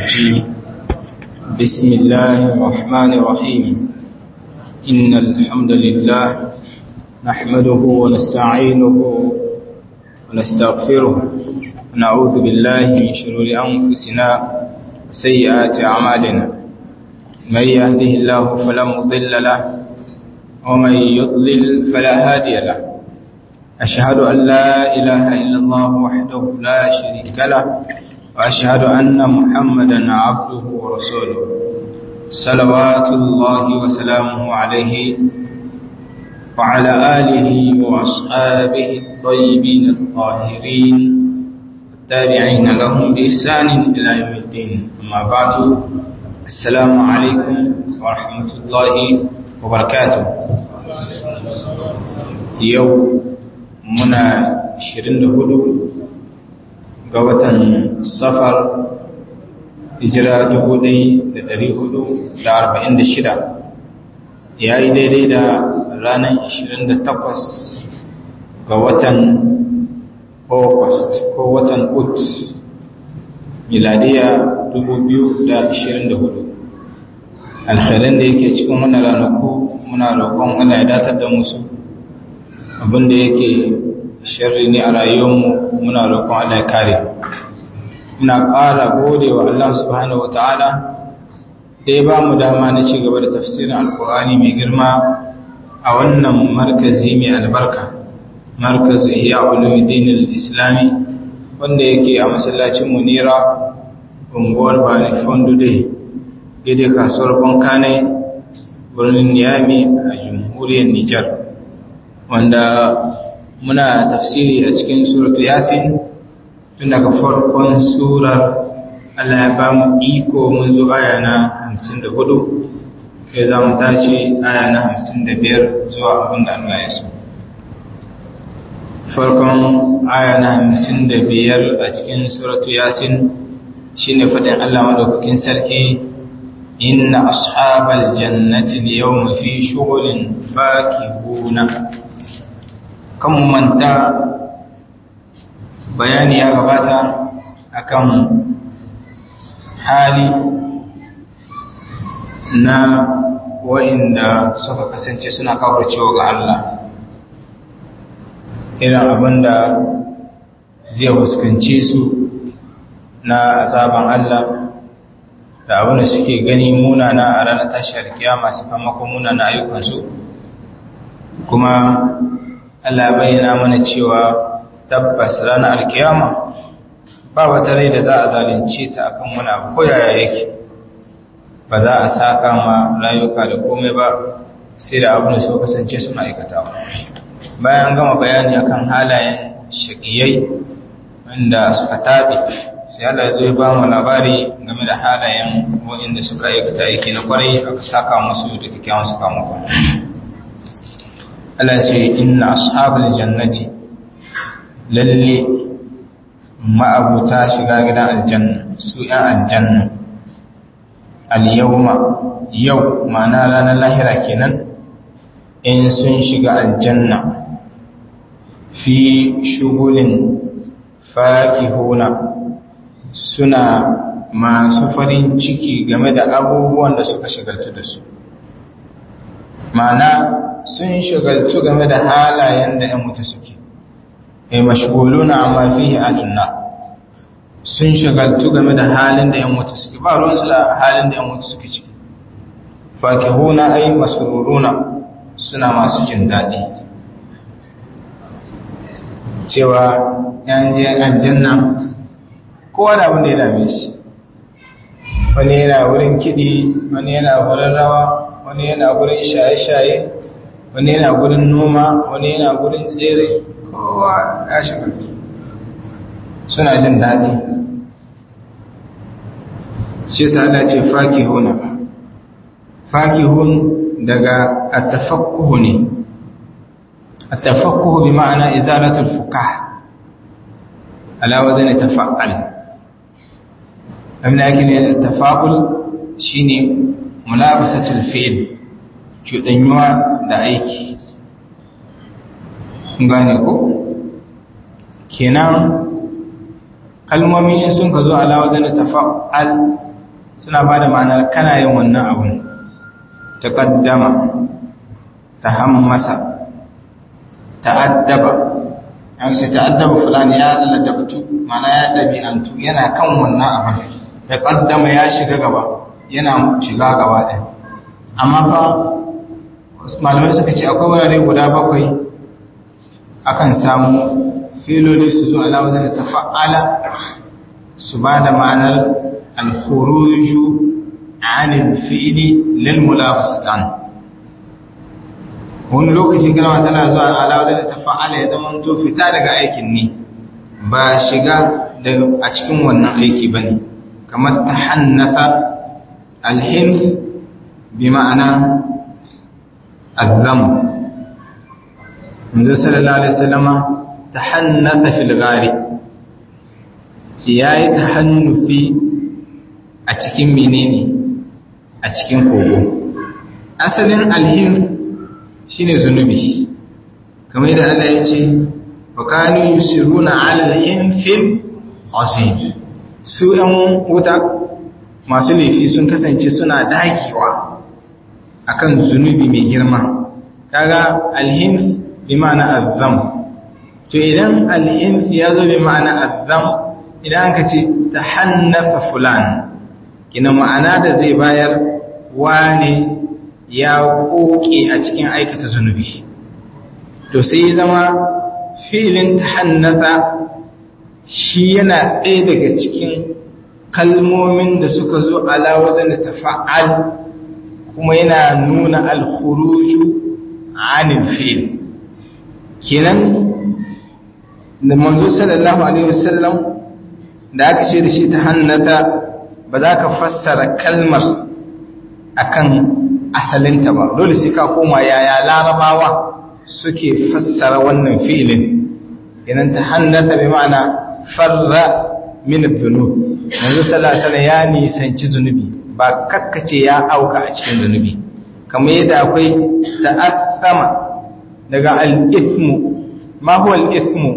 الرجيم بسم الله الرحمن الرحيم إن الحمد لله نحمده ونستعينه ونستغفره ونعوذ بالله من شرور أنفسنا وسيئات أعمالنا من يهده الله فلا مضل له ومن يضلل فلا هادي له أشهد أن لا إله إلا الله وحده لا شريك له وأشهد أن محمدا عبده ورسوله صلوات الله وسلامه عليه وعلى آله وأصحابه الطيبين الطاهرين التابعين لهم بإحسان إلى يوم الدين أما بعد السلام عليكم ورحمة الله وبركاته يوم muna 24 ga watan safar hijira 1446 ya yi daidai da ranar 28 ga watan august ko watan ut miladiya 2024 alkhairan da yake cikin wannan ranaku muna roƙon Allah ya datar da musu abinda yake sharri ne a rayuwarmu muna roƙon Allah ya kare muna ƙara gode wa Allah subhanahu wataala da ya ba mu dama na ci gaba da tafsirin alkur'ani mai girma a wannan markazi mai albarka markazu iya ulumuddin al-islami wanda yake a masallacin munira unguwar bani fondude gede kasuwar bankane birnin niyami a jamhuriyar nijar wanda muna tafsiri a cikin suratu yasin tun daga farkon surar Allah ya ba mu iko mun zo aya na 54 sai za mu tashi aya na 55 zuwa abin da Allah ya so farkon aya na 55 a cikin suratu yasin shine fadin Allah madaukakin sarki inna ashabal jannati al-yawma fi shughulin fakihuna kan manta bayani ya gabata akan hali na wa'inda suka kasance suna cewa ga Allah irin abinda zai fuskanci su na azaban Allah da abinda suke gani munana a ranar tashar kiyama sakamakon munana ayyukansu kuma Allah bayyana mana cewa tabbas ranar alkiyama ba wata rai da za a zalunce ta akan wani abu ko yaya yake ba za a saka ma rayuka da komai ba sai da abin da su kasance suna aikatawa bayan gama bayani akan halayen shaqiyai wanda suka tabi sai Allah zai ba mu labari game da halayen wanda suka aikata yake na kwarai aka saka musu da kyakkyawan sakamako Allah ce inna ashabul jannati lalle ma'abuta shiga gidan aljanna su ‘yan aljanna al-yawma yau ma'ana ranar lahira kenan in sun shiga aljanna fi shugulin fakihuna suna masu farin ciki game da abubuwan da suka shigaltu da su ma'ana sun shigaltu game da halayen da ‘yan mutu suke ai mashguluna amma fihi alunna sun shagaltu game da halin da yan wuta suke ba ruwan su da halin da yan wuta suke ciki fakihuna ai masruruna suna masu jin daɗi cewa yan je aljanna kowa da abin da ya dame shi wani yana wurin kiɗi wani yana wurin rawa wani yana wurin shaye-shaye wani yana wurin noma wani yana wurin tsere kowa ya shagaltu suna jin daɗi shi sa'ada ce fakihuna fakihun daga atafakkuhu ne atafakkuhu bi ma'ana izalatul fukah ala wazani tafa'al abin da yake ne tafa'ul shine mulabasatul fi'l cuɗanyuwa da aiki gane ko kenan kalmomi sun ka zo ala wazan tafa'al suna ba da ma'anar kana yin wannan abun taqaddama tahammasa ta'addaba an ce ta'addaba fulani ya ladabtu mana ya dabi'antu yana kan wannan abin taqaddama ya shiga gaba yana shiga gaba ɗin amma fa malamai suka ce akwai wurare guda bakwai akan samu filoli su zo ala wajen da tafa'ala su ba da ma'anar al-khuruju anil fi'li lil mulabasatan wani lokaci kalma tana zuwa ala wajen da tafa'ala ya zama to fita daga aikin ne ba shiga a cikin wannan aiki bane kamar tahannatha al-hinf bi ma'ana الذم النبي صلى الله عليه وسلم تحنث في الغار yayi tahannufi a cikin menene a cikin kogo asalin alhin shine zunubi kamar yadda Allah ya ce wa kanu yusiruna ala alhinfil azim su yan wuta masu laifi sun kasance suna dakewa akan zunubi mai girma kaga alhinf bi ma'ana azzam to idan alhinf ya zo bi ma'ana azzam idan ka ce tahannafa fulan kina ma'ana da zai bayar wane ya koke a cikin aikata zunubi to sai zama filin tahannasa shi yana ɗaya daga cikin kalmomin da suka zo ala wajen da tafa'al kuma yana nuna alkhuruju anil fil kenan da manzo sallallahu alaihi wasallam da aka ce da shi ta hannata ba za ka fassara kalmar akan asalinta ba dole sai ka koma yaya larabawa suke fassara wannan fi'ilin kenan ta hannata bi ma'ana farra min adh-dhunub manzo sallallahu alaihi wasallam ya nisanci zunubi ba kakkace ya auka a cikin zunubi kamar yadda akwai ta'assama daga al-ithmu ma huwa al-ithmu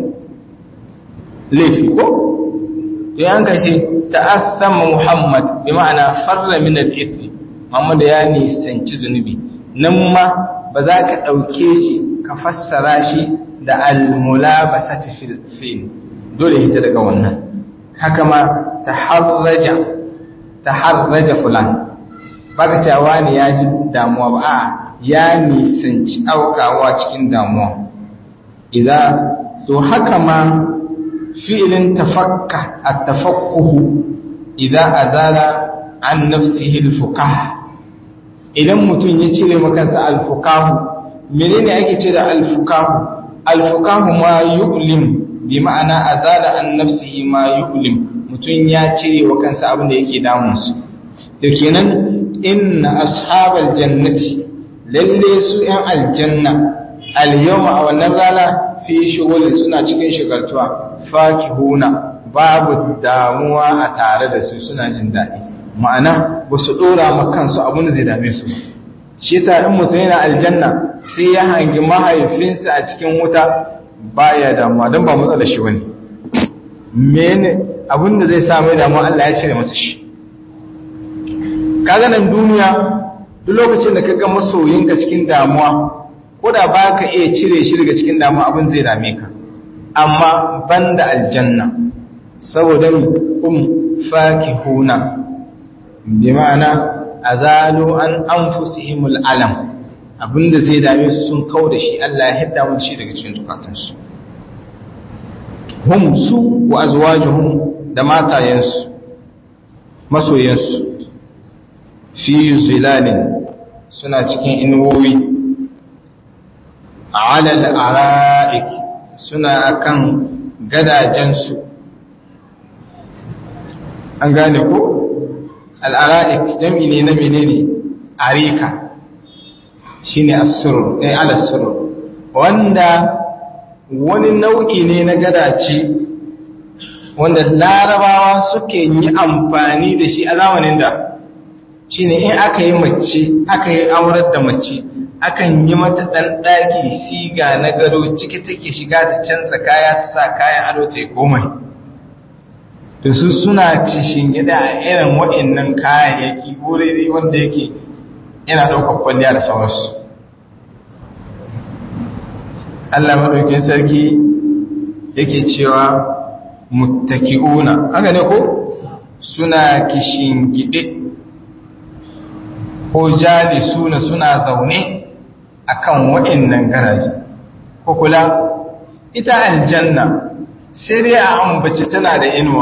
laifi ko to yan kace ta'assama Muhammad bi ma'ana farra min al-ithmi Muhammad ya nisanci zunubi nan ma ba za ka dauke shi ka fassara shi da al-mulabasati fil fil dole hita daga wannan haka ma taharraja taharraja fulan baka cewa ne ya ji damuwa ba a ya nisanci aukawa cikin damuwa idza to haka ma fi'ilin tafakka at-tafakkuhu idza azala an nafsihi al-fuqah idan mutum ya cire makansa al-fuqah menene ake ce da al-fuqah al-fuqah ma yu'lim bi ma'ana azala an nafsihi ma yu'lim mutum ya cire wa kansa abin da yake damunsu da kenan inna ashabal jannati lalle su yan aljanna al-yawma a wannan rana fi shughulin suna cikin shigaltuwa fakihuna babu damuwa a tare da su suna jin daɗi ma'ana ba su ɗora ma kansu abin da zai dame su shi yasa in mutum yana aljanna sai ya hangi mahaifinsa a cikin wuta baya damuwa don ba matsala shi bane mene abin da zai samu damuwa Allah ya cire masa shi kaga nan duniya duk lokacin da kaga masoyinka cikin damuwa ko da ba ka iya cire shi daga cikin damuwa abin zai dame ka amma banda aljanna saboda um fakihuna bi ma'ana azalu an anfusihimul alam abinda zai dame su sun kau da shi Allah ya hidda mu shi daga cikin tukatansu hum su wa azwajuhum da matayensu masoyansu fi zilalin suna cikin inuwowi alal ara'ik suna akan gadajensu an gane ko al'ara'ik jam'i ne na menene arika shine as-surur eh ala-surur wanda wani nau'i ne na gadace wanda larabawa suke yi amfani da shi a zamanin da shi ne in aka yi mace aka yi aurar da mace akan yi mata ɗan ɗaki siga na gado ciki take shiga ta canza kaya ta sa kayan ado ta yi komai da su suna cishin gida a irin waɗannan kayayyaki wuri wanda yake yana ɗaukar kwalliya da sauransu Allah maɗaukin sarki yake cewa muttaki'una haka ne ko suna kishin gide ko jali suna suna zaune akan waɗannan garaji ko kula ita aljanna sai dai a ambaci tana da inuwa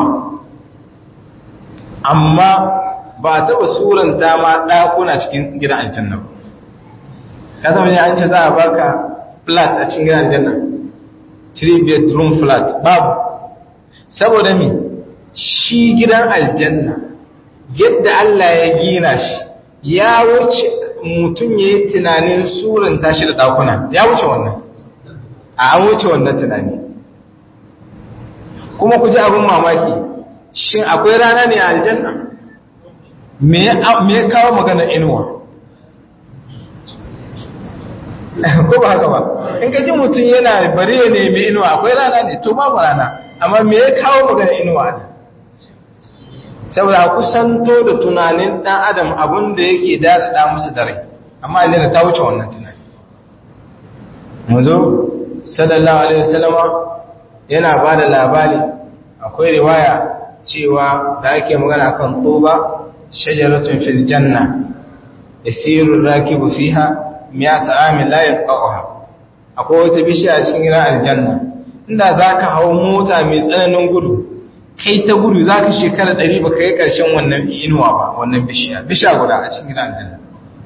amma ba taɓa suranta ma ɗakuna cikin gidan aljanna ba ka zama ne an ce za a baka flat a cikin gidan aljanna 3 bedroom flat babu saboda mi shi gidan aljanna yadda Allah ya gina shi ya wuce mutum ya yi tunanin suranta shi da ɗakuna ya wuce wannan a an wuce wannan tunani kuma ku ji abin mamaki shin akwai rana ne a aljanna me ya kawo magana inuwa ko ba haka ba in ka ji mutum yana bari ya nemi inuwa akwai rana ne to babu rana amma me ya kawo magana inuwa ne saboda kusanto da tunanin dan adam abin da yake daɗaɗa musu da rai amma aljanna ta wuce wannan tunani mazo sallallahu alaihi wasallama yana ba da labari akwai riwaya cewa da ake magana kan tuba shajaratun fil janna yasiru rakibu fiha miyata amin la yaqaha akwai wata bishiya a cikin gidan aljanna inda zaka hawo mota mai tsananin gudu kai ta gudu zaka shekara 100 baka yi karshen wannan inuwa ba wannan bishiya bishiya guda a cikin gidan aljanna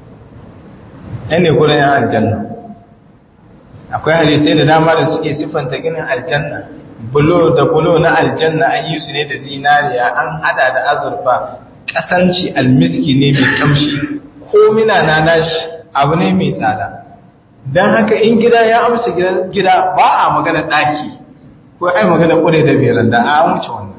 ne gudan yan aljanna akwai hadisai da dama da suke siffanta ginin aljanna bulo da bulo na aljanna an yi su ne da zinariya an hada da azurfa kasanci almiski ne mai kamshi ko mina na nashi abu ne mai tsada don haka in gida ya amsa gida ba a magana daki ko ai magana kure da beran da a wuce wannan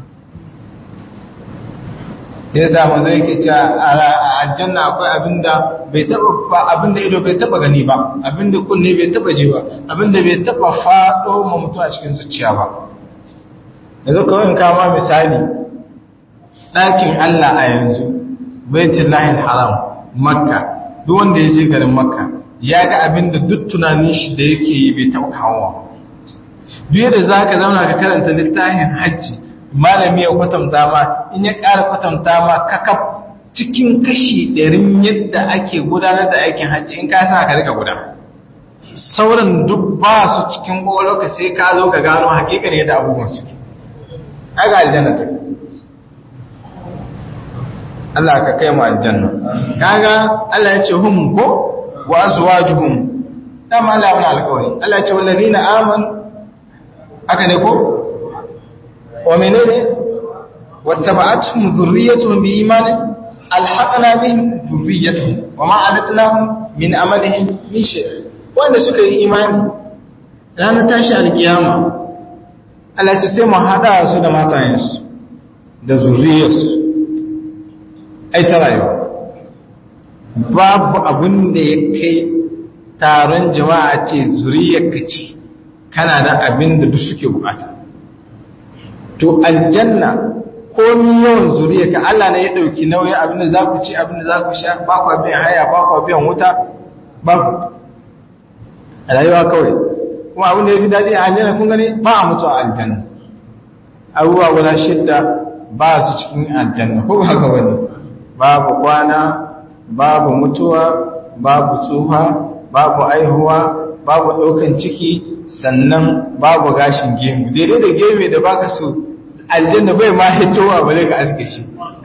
ya samu zai ke cewa a aljanna akwai abinda bai taba ba abinda ido bai taba gani ba abinda kunne bai taba ji ba abinda bai taba fado ma mutu a cikin zuciya ba yanzu kawai in kama misali ɗakin Allah a yanzu baitul lahil haram makka duk wanda ya je garin makka ya ga abinda duk tunanin shi da yake yi bai taba kawo duk yadda za ka zauna ka karanta littafin hajji malami ya kwatanta ma in ya ƙara kwatanta ma kakaf cikin kashi ɗarin yadda ake gudanar da aikin hajji in ka sa ka rika guda sauran duk ba su cikin ƙwaƙwalwa ka sai ka zo ka gano haƙiƙa ne da abubuwan suke aga aljanna ta Allah ka kai mu aljanna kaga Allah ya ce hum ko wa azwajuhum dama Allah wani alƙawari Allah ya ce wallazina amanu aka ne ko ومنين واتبعتهم ذريتهم بإيمان ألحقنا بهم ذريتهم وما عدتناهم من أملهم من شيء وأن سكر إيمان لا نتاشى القيامة Allah ce sai mu haɗa su da matayensu da zuriyarsu ai ta rayuwa babu abin da ya kai taron jama'a ce zuriyarka ce kana da abin da duk suke bukata to aljanna komi yawan zuriya ka Allah ne ya dauki nauyin abinda za ku ci abinda za ku sha ba ku biyan haya ba ku biyan wuta ba ku rayuwa kawai kuma abin da ya fi daɗi a aljanna kun gani ba a mutu a aljanna abubuwa guda shidda ba su cikin aljanna ko ba ga wani babu kwana babu mutuwa babu tsufa babu aihuwa babu ɗaukan ciki sannan babu gashin gemu daidai da gemu da baka so aljanna bai ma hitowa ba zai ka aske shi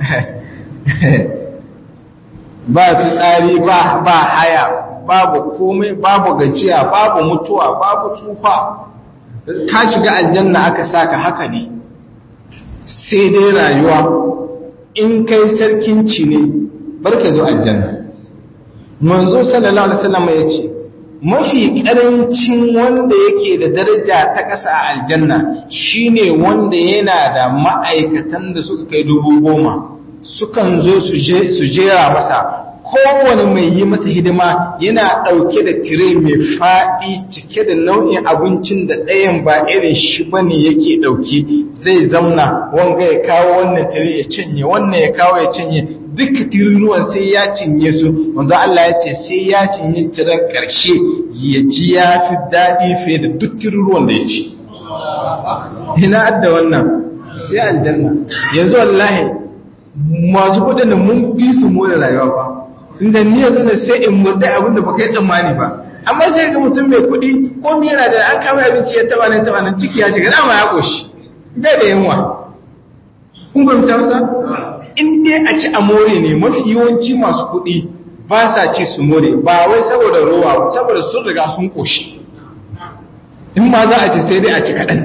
ba fitsari ba ba haya babu komai babu gajiya babu mutuwa babu tsufa ka shiga aljanna aka saka haka ne sai dai rayuwa in kai sarkin ci ne barka zo aljanna manzo sallallahu alaihi wasallam ya ce mafi ƙarancin wanda yake da daraja ta ƙasa a aljanna shine wanda yana da ma'aikatan da suka kai dubu goma sukan zo su jera masa kowane mai yi masa hidima yana ɗauke da tire mai faɗi cike da nau'in abincin da ɗayan ba irin shi ba ne yake ɗauke zai zamna wanga ya kawo wannan tire ya cinye wannan ya kawo ya cinye duka tiruruwan sai ya cinye su wanzu Allah ya ce sai ya cinye tiren ƙarshe ya ji ya fi daɗi fiye da duk tiruruwan da ya ci ina adda wannan sai aljanna yanzu wallahi masu kudin da mun fi su more rayuwa ba inda ni yanzu da sai in murda abin da baka yi tsammani ba amma sai ga mutum mai kudi ko mi yana da an kama abinci ya taba nan taba nan ciki ya shiga dama ya koshi bai da yunwa kun fahimta masa in dai a ci a more ne mafi yawanci masu kudi ba sa ci su more ba wai saboda rowa ba saboda sun riga sun koshi in ma za a ci sai dai a ci kaɗan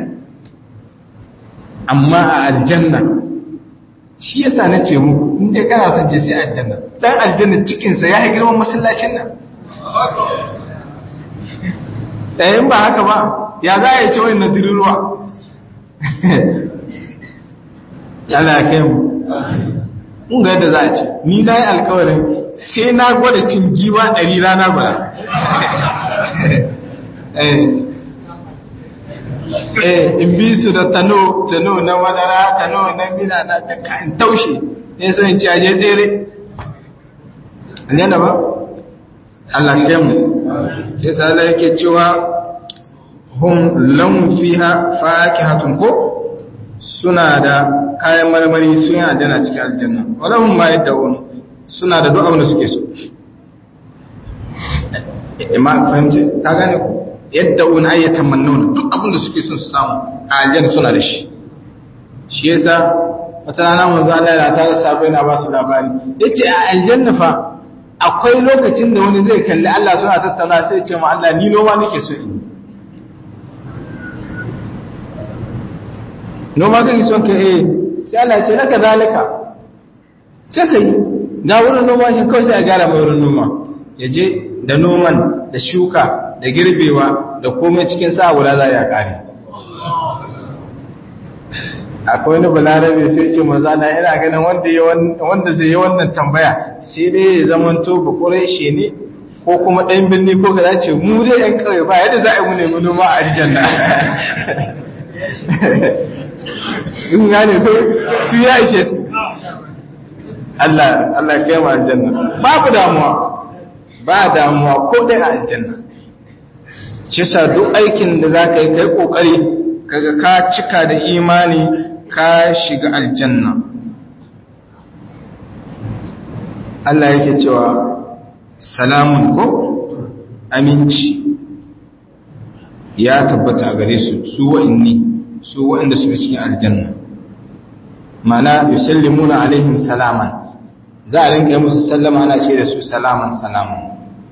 amma a aljanna shi yasa na ce muku in dai kana son je sai aljanna dan aljanna cikinsa ya yi girman masallacin nan ɗayan ba haka ba ya za a yi ce wani nadirin ruwa yana ya kai mu in ga yadda za a ce ni na yi alkawarin sai na gwada cin giwa ɗari rana guda eh in bi su da tano tano na madara tano na mina na duka in taushe ne so in ci aje tsere aljanna ba Allah ya mu sai sai Allah yake cewa hum lam fiha fakihatun ko suna da kayan marmari suna da cikin aljanna walahum ma yad'un suna da duk abin da suke so imma fahimci ka gane ku yadda wani ayyatan mannuna duk abin da suke son su samu a aljanna suna da shi shi yasa wata rana manzo Allah ya tare sabo yana ba su labari yace a aljanna fa akwai lokacin da wani zai kalli Allah suna tattauna sai ya ce ma Allah ni noma nake so in noma kake son ka eh sai Allah ya ce laka zalika sai kai ga wurin noma shi kawai sai a gara mai wurin noma ya je da noman da shuka da girbewa da komai cikin sa guda za ya kare akwai wani balarabe sai ce maza na ina ganin wanda zai yi wannan tambaya sai dai ya zaman to bakurai shi ne ko kuma ɗan birni ko ka dace mu dai yan kawai ba yadda za a yi mu nemi noma a aljanna in gane ko su ya ishe su Allah Allah ya kai mu aljanna babu damuwa ba damuwa ko dai a aljanna shi sa duk aikin da za ka yi kai ƙoƙari kaga ka cika da imani ka shiga aljanna Allah yake cewa salamun ko aminci ya tabbata a gare su su wa'inni su wa'inda suka cikin aljanna mana yusallimuna alaihim salaman za a rinka yi musu sallama ana ce da su salaman salaman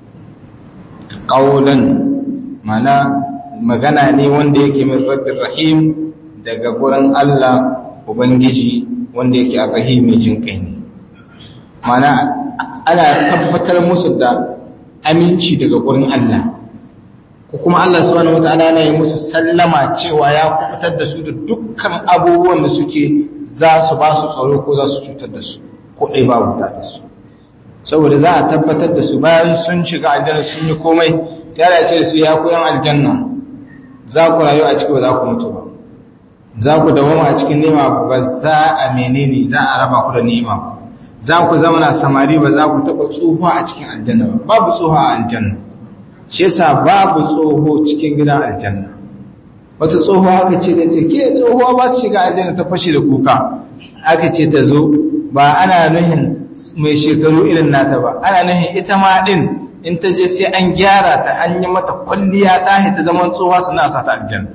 ƙaunan mana magana ne wanda yake min rabbin rahim daga gurin Allah Ubangiji wanda yake arrahim mai jin kai ne mana ana tabbatar musu da aminci daga gurin Allah ko kuma Allah subhanahu wataala na yi musu sallama cewa ya kubutar da su da dukkan abubuwan da suke za su ba su tsaro ko za su cutar da su ko ɗai babu ta da su saboda za a tabbatar da su bayan sun shiga aljanna sun yi komai sai ya ce da su ya koyan aljanna za ku rayu a ciki ba za ku mutu ba za ku dawama a cikin nema ba za a menene za a raba ku da nema ba za ku zauna samari ba za ku taɓa tsoho a cikin aljanna ba babu tsoho a aljanna shi yasa babu tsoho cikin gidan aljanna wata tsoho aka ce da ce ke tsohuwa ba ta shiga aljanna ta fashe da kuka aka ce ta zo ba ana nuhin mai shekaru irin nata ba ana nuhin ita ma din in ta je sai an gyara ta an yi mata kwalliya ta ta zaman tsohuwa suna sa ta aljanna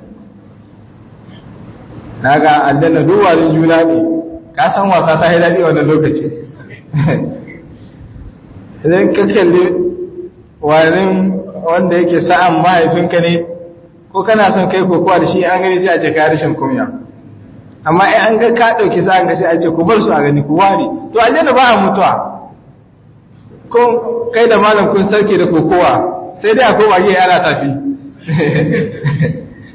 na ga aljanna duwarin juna ne ka san wasa ta daɗi wannan lokaci idan ka kalli warin wanda yake sa'an mahaifinka ne ko kana son kai kokowa da shi an gani sai a ce ka rashin kunya amma in an ga ka ɗauki sa'an ka sai a ce ku bar su a gani ku ware to aljanna ba a mutuwa ko kai da malam kun sarki da kokowa sai dai a koma yi ana tafi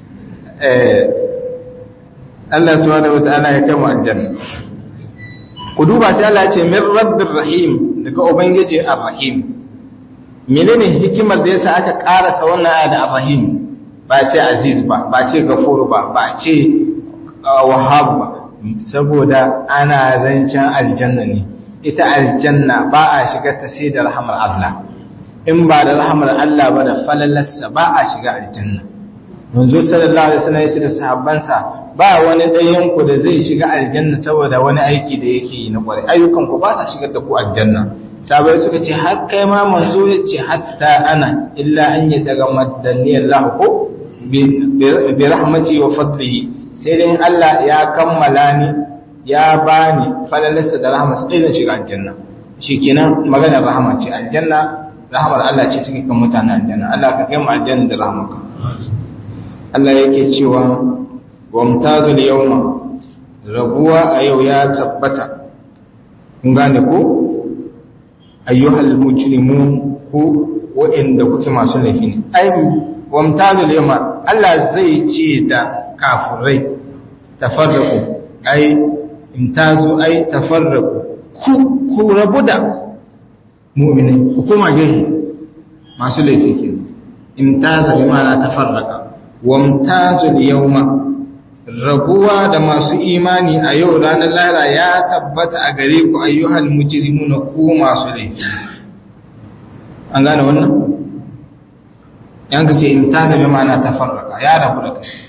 Allah subhanahu wata'ala ya kama aljanna ku duba sai Allah ya ce min rabbir rahim daga ubangiji ar-rahim menene hikimar da yasa aka karasa wannan aya da ar-rahim ba ce aziz ba ba ce gafuru ba ba ce wahhab ba saboda ana zancen aljanna ne ita aljanna ba a shiga ta sai da rahmar Allah in ba da rahmar Allah ba da falalarsa ba a shiga aljanna manzo sallallahu alaihi wasallam ya ce da sahabbansa ba wani ɗayan ku da zai shiga aljanna saboda wani aiki da yake yi na kwarai ayyukan ku ba sa shigar da ku aljanna sabai suka ce har kai ma manzo ya ce hatta ana illa an yi daga maddani Allah ko bi rahmati wa fadlihi sai dai Allah ya kammala ni ya bani falalarsa da rahmatsa dai zan shiga aljanna shikenan maganar rahama ce aljanna rahmar Allah ce take kan mutanen aljanna Allah ka kai mu aljanna da rahmarka Allah yake cewa wamtazul yawma rabuwa a yau ya tabbata kun gane ko ayyuhal mujrimun ku wa'inda kuke masu laifi ne ai wamtazul yawma Allah zai ce da kafirai tafarraku ai imtazu ai tafarraku ku ku rabu da mu'minai ku kuma gehe masu laifi ke imtaza bi ma'ana tafarraka wamtazul yawma rabuwa da masu imani a yau ranar lahira ya tabbata a gare ku ayyuhal mujrimuna ku masu laifi an gane wannan yan ka ce in ta zama mana ta farraka ya rabu da kai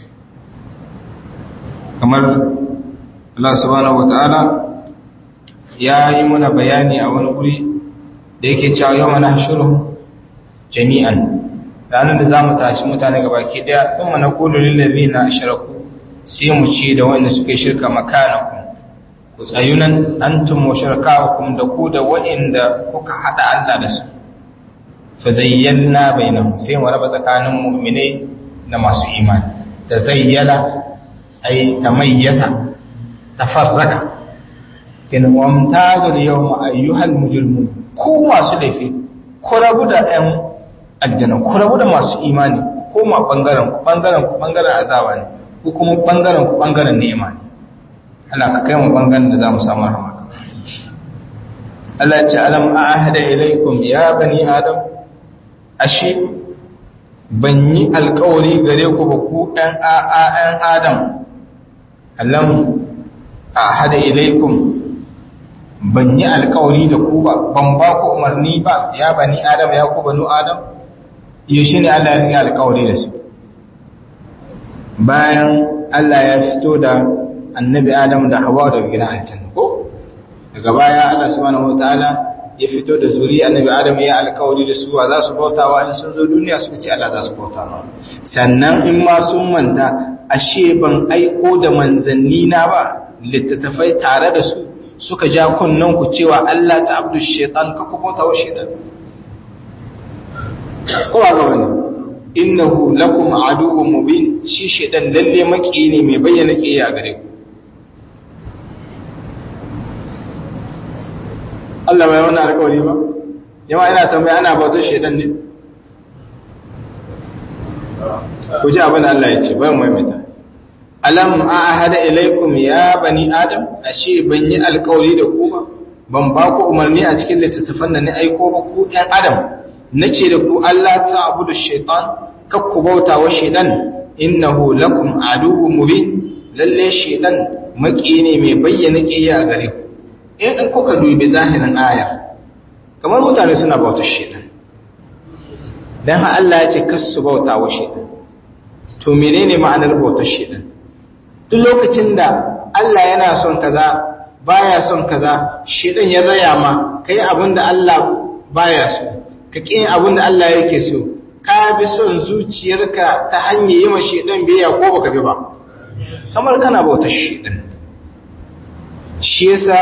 kamar Allah subhanahu wata'ala ya yi muna bayani a wani guri da yake cewa yau mana shirin jami'an ranar da za mu tashi mutane gabaki daya sun mana kulu lillazi na shiraku sai mu ce da wanda suka shirka makanakum ku tsayunan antum wa shirkaukum da ku da wa'inda kuka hada Allah da su fa zayyana bainahum sai mu raba tsakanin mu'mine da masu imani da zayyala ay tamayyata tafarraka kin wamtazul yawma ayyuhal mujrimun ku masu laifi ku rabu da ɗan aljanna ku rabu da masu imani ku koma bangaren ku bangaren ku bangaren azaba ne ko kuma bangaren ku bangaren ni'ima ne Allah ka kai mu bangaren da zamu samu rahama Allah ya ce alam ahada ilaikum ya bani adam ashe ban yi alkawari gare ku ba ku ɗan a'a'an adam alam ahada ilaikum ban yi alkawari da ku ba ban ba ku umarni ba ya bani adam ya ku banu adam yaushe ne Allah ya yi alkawari da su bayan Allah ya fito da annabi Adam da Hawwa daga gidan aljanna ko daga baya Allah subhanahu wataala ya fito da zuri annabi Adam ya alkawari da su wa za su bautawa in sun zo duniya suka ce Allah za su bauta ma sannan in ma sun manta ashe ban aiko da manzanni na ba littattafai tare da su suka ja kunnan ku cewa Allah ta abdu shaitan ka ku bauta wa shaitan ko ba ga wani innahu lakum aduwwun mubin shi shedan lalle maki ne mai bayyana kiyaya gare ku Allah bai wannan alƙawari ba yawa ina tambaya ana bautar shedan ne ku ji abin Allah ya ce bayan maimaita alam ahada ilaikum ya bani adam ashe ban yi alƙawari da ku ba ban ba ku umarni a cikin littattafan da ni aiko ba ku ɗan adam nace da ku Allah ta abudu shaitan kakku bauta wa shaitan innahu lakum aduwwun mubin lalle shaitan maki ne mai bayyana kiyaya a gare ku in kuka dubi zahirin ayar kamar mutane suna bautar shaitan dan ha Allah ya ce kassu bauta wa shaitan to menene ma'anar bautar shaitan duk lokacin da Allah yana son kaza baya son kaza shaitan ya raya ma kai abinda Allah baya so ka ƙi abin da Allah yake so ka bi son zuciyarka ta hanyar yi ma shaidan biya ko baka bi ba kamar kana bauta shaidan shi yasa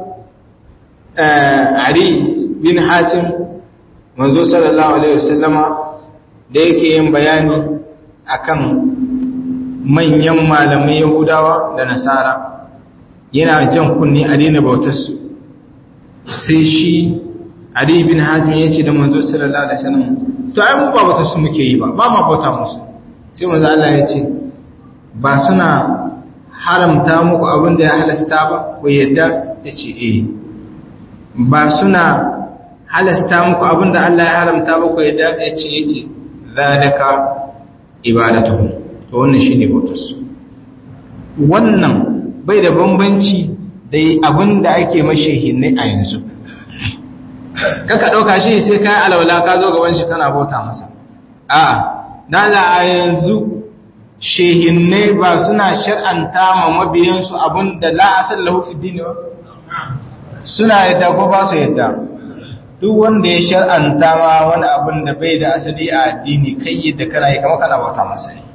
Ali bin Hatim manzo sallallahu alaihi wasallama da yake yin bayani akan manyan malamai Yahudawa da Nasara yana jan kunni a daina bautar su sai shi Ali bin Hazim ya ce da manzo sallallahu alaihi wasallam to ai mu ba bauta su muke yi ba ba ma bauta musu sai manzo Allah ya ce ba suna haramta muku abin da ya halasta ba ku yadda ya ce eh ba suna halasta muku abin da Allah ya haramta ba ku yadda ya ce ya ce zalika ibadatuhum to wannan shine bautarsu wannan bai da bambanci da abin da ake mashehinai a yanzu kaka ɗauka shi sai kayan alwala ka zo gaban shi kana bauta masa a dala a yanzu shehinai ba suna shar'anta ma mabiyansu abin da la'asar lahufi dini ba suna yadda ko ba su yadda duk wanda ya shar'anta ma wani abin da bai da asali a addini kai yadda kana yi kama kana bauta masa ne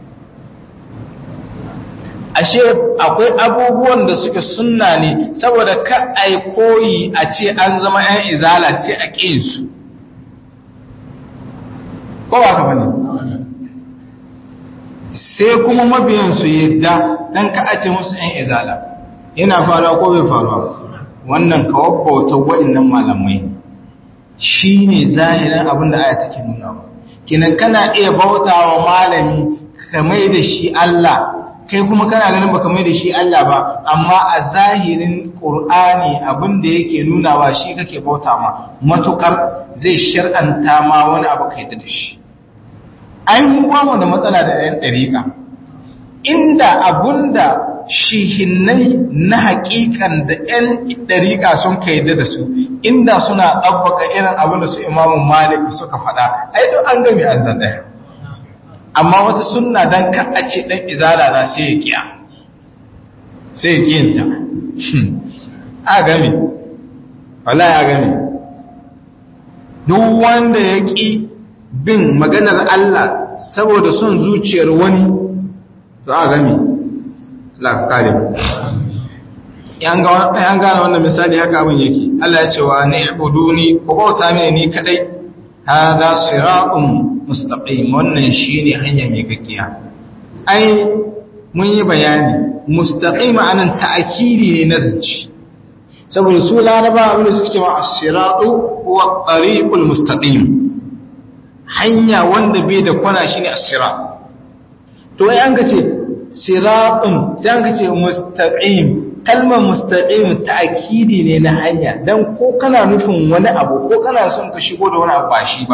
ashe akwai abubuwan da suke sunna ne saboda ka ai koyi a ce an zama ‘yan izala sai a su ko ba ka bane sai kuma mabiyansu yadda don ka a ce musu ‘yan izala yana faruwa ko bai faruwa wannan kawar bautar waɗannan malamai shi ne zahirin abin da aya take nuna kinan kana iya bauta wa malami ka mai da shi Allah kai kuma kana ganin baka mai da shi Allah ba amma a zahirin Qur'ani abin da yake nunawa shi kake bauta ma matukar zai shar'anta ma wani abu kai da shi ai mu ba mu da matsala da ɗan dariƙa inda abunda shihinnai na haƙiƙan da ɗan dariƙa sun kai da su inda suna ɗabbaka irin abin da su Imam Malik suka faɗa ai duk an gami an zan ɗaya amma wata sunna dan ka a ce dan izala na sai ya kiya sai ya kiyanta a game wallahi a game duk wanda ya ki bin maganar Allah saboda son zuciyar wani to a game la kare yan gane wannan misali haka abin yake Allah ya ce wa ni'buduni ku bauta mini ni kadai hada siratun mustaqim wannan shine hanya mai gaggiya ai mun yi bayani mustaqim anan ta'kidi ne na zanci saboda su laraba abin da suke cewa as-siratu huwa at-tariqul mustaqim hanya wanda bai da kwana shine as-sirat to ai an ga ce siratun sai an ga ce mustaqim kalmar mustaqim ta'kidi ne na hanya dan ko kana nufin wani abu ko kana son ka shigo da wani abu ba shi ba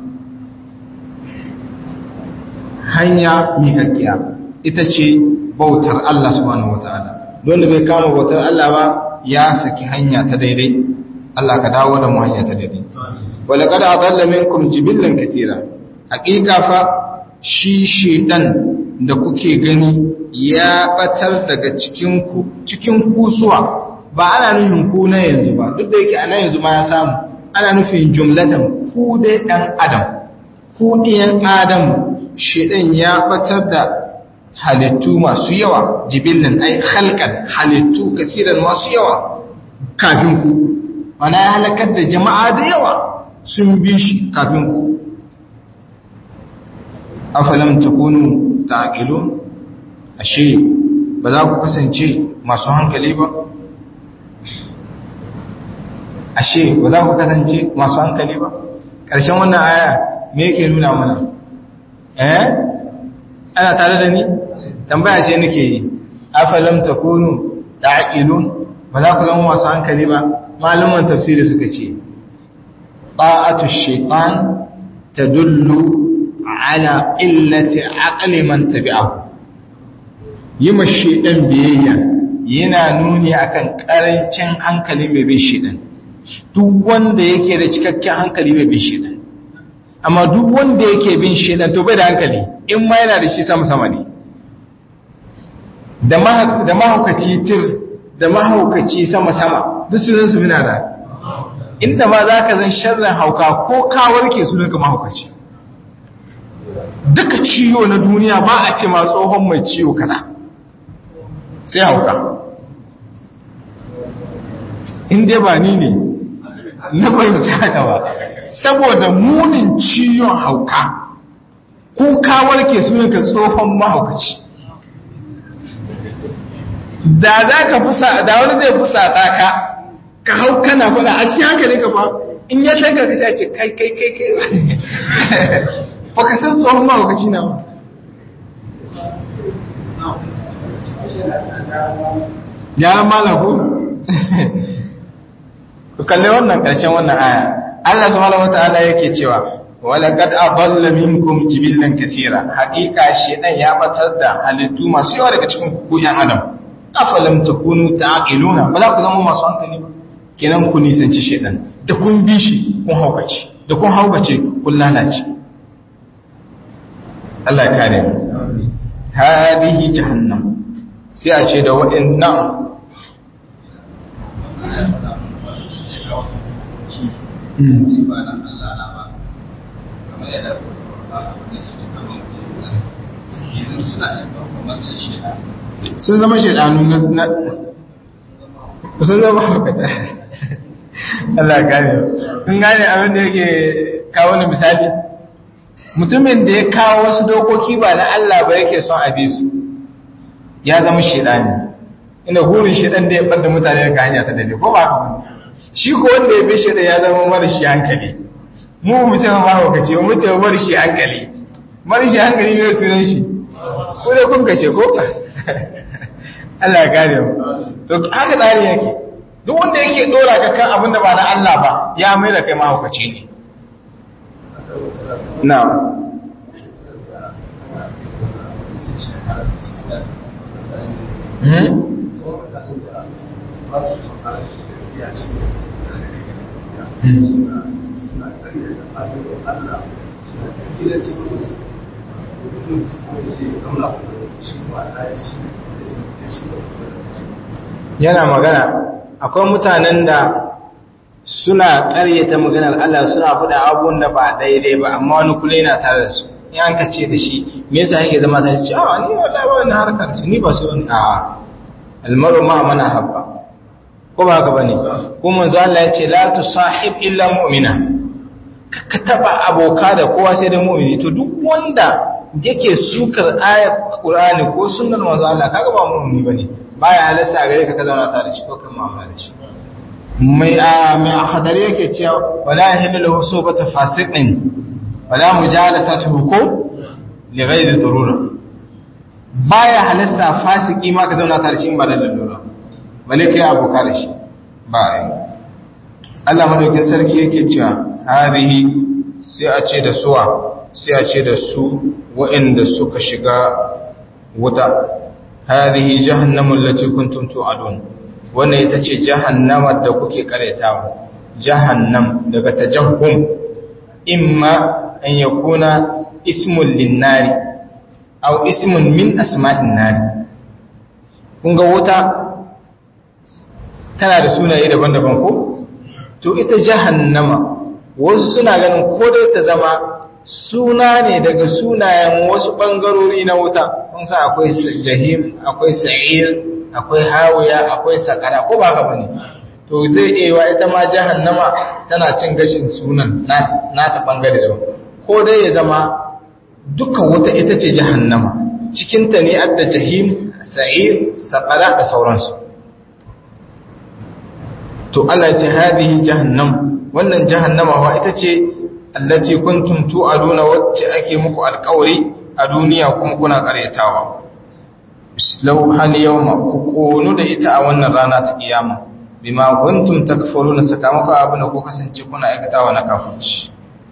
hanya miƙaƙƙiya ita ce bautar Allah subhanahu wata'ala wanda bai kama bautar Allah ba ya saki hanya ta daidai Allah ka dawo da mu hanya ta daidai wala qad adalla minkum jibillan katira haqiqa fa shi shedan da kuke gani ya batar daga cikin ku cikin kusuwa ba ana nufin ku na yanzu ba duk da yake ana yanzu ma ya samu ana nufin jumlatan ku dai dan adam ku ɗiyan adam shedan ya batar da halittu masu yawa jibillan ai halkan halittu kasiran masu yawa kafin ku mana ya halakar da jama'a da yawa sun bi shi kafin ku afalam takunu taqilun ashe ba za ku kasance masu hankali ba ashe ba za ku kasance masu hankali ba ƙarshen wannan aya me yake nuna mana eh ana tare da ni tambaya ce nake yi afalam takunu taqilun ba za ku zama masu hankali ba malaman tafsiri suka ce ta'atu shaytan tadullu ala illati aqli man tabi'ahu yima shaytan biyayya yana nuni akan karancin hankali mai bin shaytan duk wanda yake da cikakken hankali mai bin shaytan amma duk wanda yake bin shaytan to bai da hankali in ma yana da shi sama sama ne da mahaukaci tir da mahaukaci sama-sama duk sunan su bina da inda ma za ka zan sharrin hauka ko kawar ke sunan ka mahaukaci duka ciwo na duniya ba a ce ma tsohon mai ciwo kaza sai hauka inda ba ni ne na fahimci haka ba saboda munin ciwon hauka ko kawar ke sunan ka tsohon mahaukaci da za ka fusa da wani zai fusa ta ka ka hau kana fada a cikin hankali ka fa in ya tanka ka ce kai kai kai kai ba ka san tsohon mahaukaci na ba ya malaku ku kalli wannan ƙarshen wannan aya Allah subhanahu wata'ala yake cewa wala qad adalla minkum jibillan katira haqiqa shedan ya batar da halittu masu yawa daga cikin ku yan adam afalam takunu ta'qiluna ba za ku zama masu hankali ba kenan ku nisanci shedan da kun bi shi kun haukace da kun haukace kun lalace Allah ya kare mu hadihi jahannam sai a ce da waɗannan sun zama shaidanu na sun zama haukata Allah gane kun gane abin da yake kawo ni misali mutumin da ya kawo wasu dokoki ba na Allah ba yake son a su ya zama shaidani ina hurin shaidan da ya ɓadda mutane daga hanya ta dade ko ba haka ba shi ko wanda ya bi shaidan ya zama mara shi hankali mu mutum ma haukace mu mutum mara shi hankali mara shi hankali ne sunan shi ko dai kun kace ko Allah ya gane mu to haka tsari yake duk wanda yake dora ka kan abin da ba na Allah ba ya mai da kai mahaukaci ne na yana magana akwai mutanen da suna ƙaryata maganar Allah suna faɗa abubuwan da ba daidai ba amma wani kula yana tare da su in an kace da shi me yasa yake zama ta ce a ni wallahi ba wani harkar su ni ba su wani a almaru ma mana habba ko ba haka bane ko manzo Allah ya ce la tusahib illa mu'mina ka taba aboka da kowa sai da mu'mini to duk wanda yake sukar ayat Qur'ani ko sunnar manzo Allah kaga ba mu'mini bane baya halasta gare ka ka zauna tare da shi ko kan mu'amala da shi mai a mai hadari yake cewa wala yahillu lahu subata fasiqin wala mujalasatuhu ko li ghairi darura baya halasta fasiki ma ka zauna tare da shi ba da lalura bale kai aboka da shi ba ai Allah madaukin sarki yake cewa harihi sai a ce da suwa sai a ce da su waɗanda suka shiga wuta harihi jahannamun lati kuntum tu'adun wannan ita ce jahannamar da kuke karetawa jahannam daga tajahhum imma an yakuna ismun linnari aw ismun min asma'in nari kun ga wuta tana da sunaye daban-daban ko to ita jahannama wasu suna ganin ko dai ta zama suna ne daga sunayen wasu bangarori na wuta kun sa akwai jahim akwai sa'ir akwai hawiya akwai sakara ko ba haka bane to zai iya wa ita ma jahannama tana cin gashin sunan na ta bangare daban ko dai ya zama duka wuta ita ce jahannama cikin ta ne adda jahim sa'ir sakara da sauransu to Allah ya ce hadihi jahannam wannan jahannama wa ita ce allati kuntum tu'aduna wacce ake muku alƙawari a duniya kuma kuna ƙaryatawa law hal yawma ku konu da ita a wannan rana ta kiyama bima kuntum takfuruna sakamako abin da ku kasance kuna aikatawa na kafirci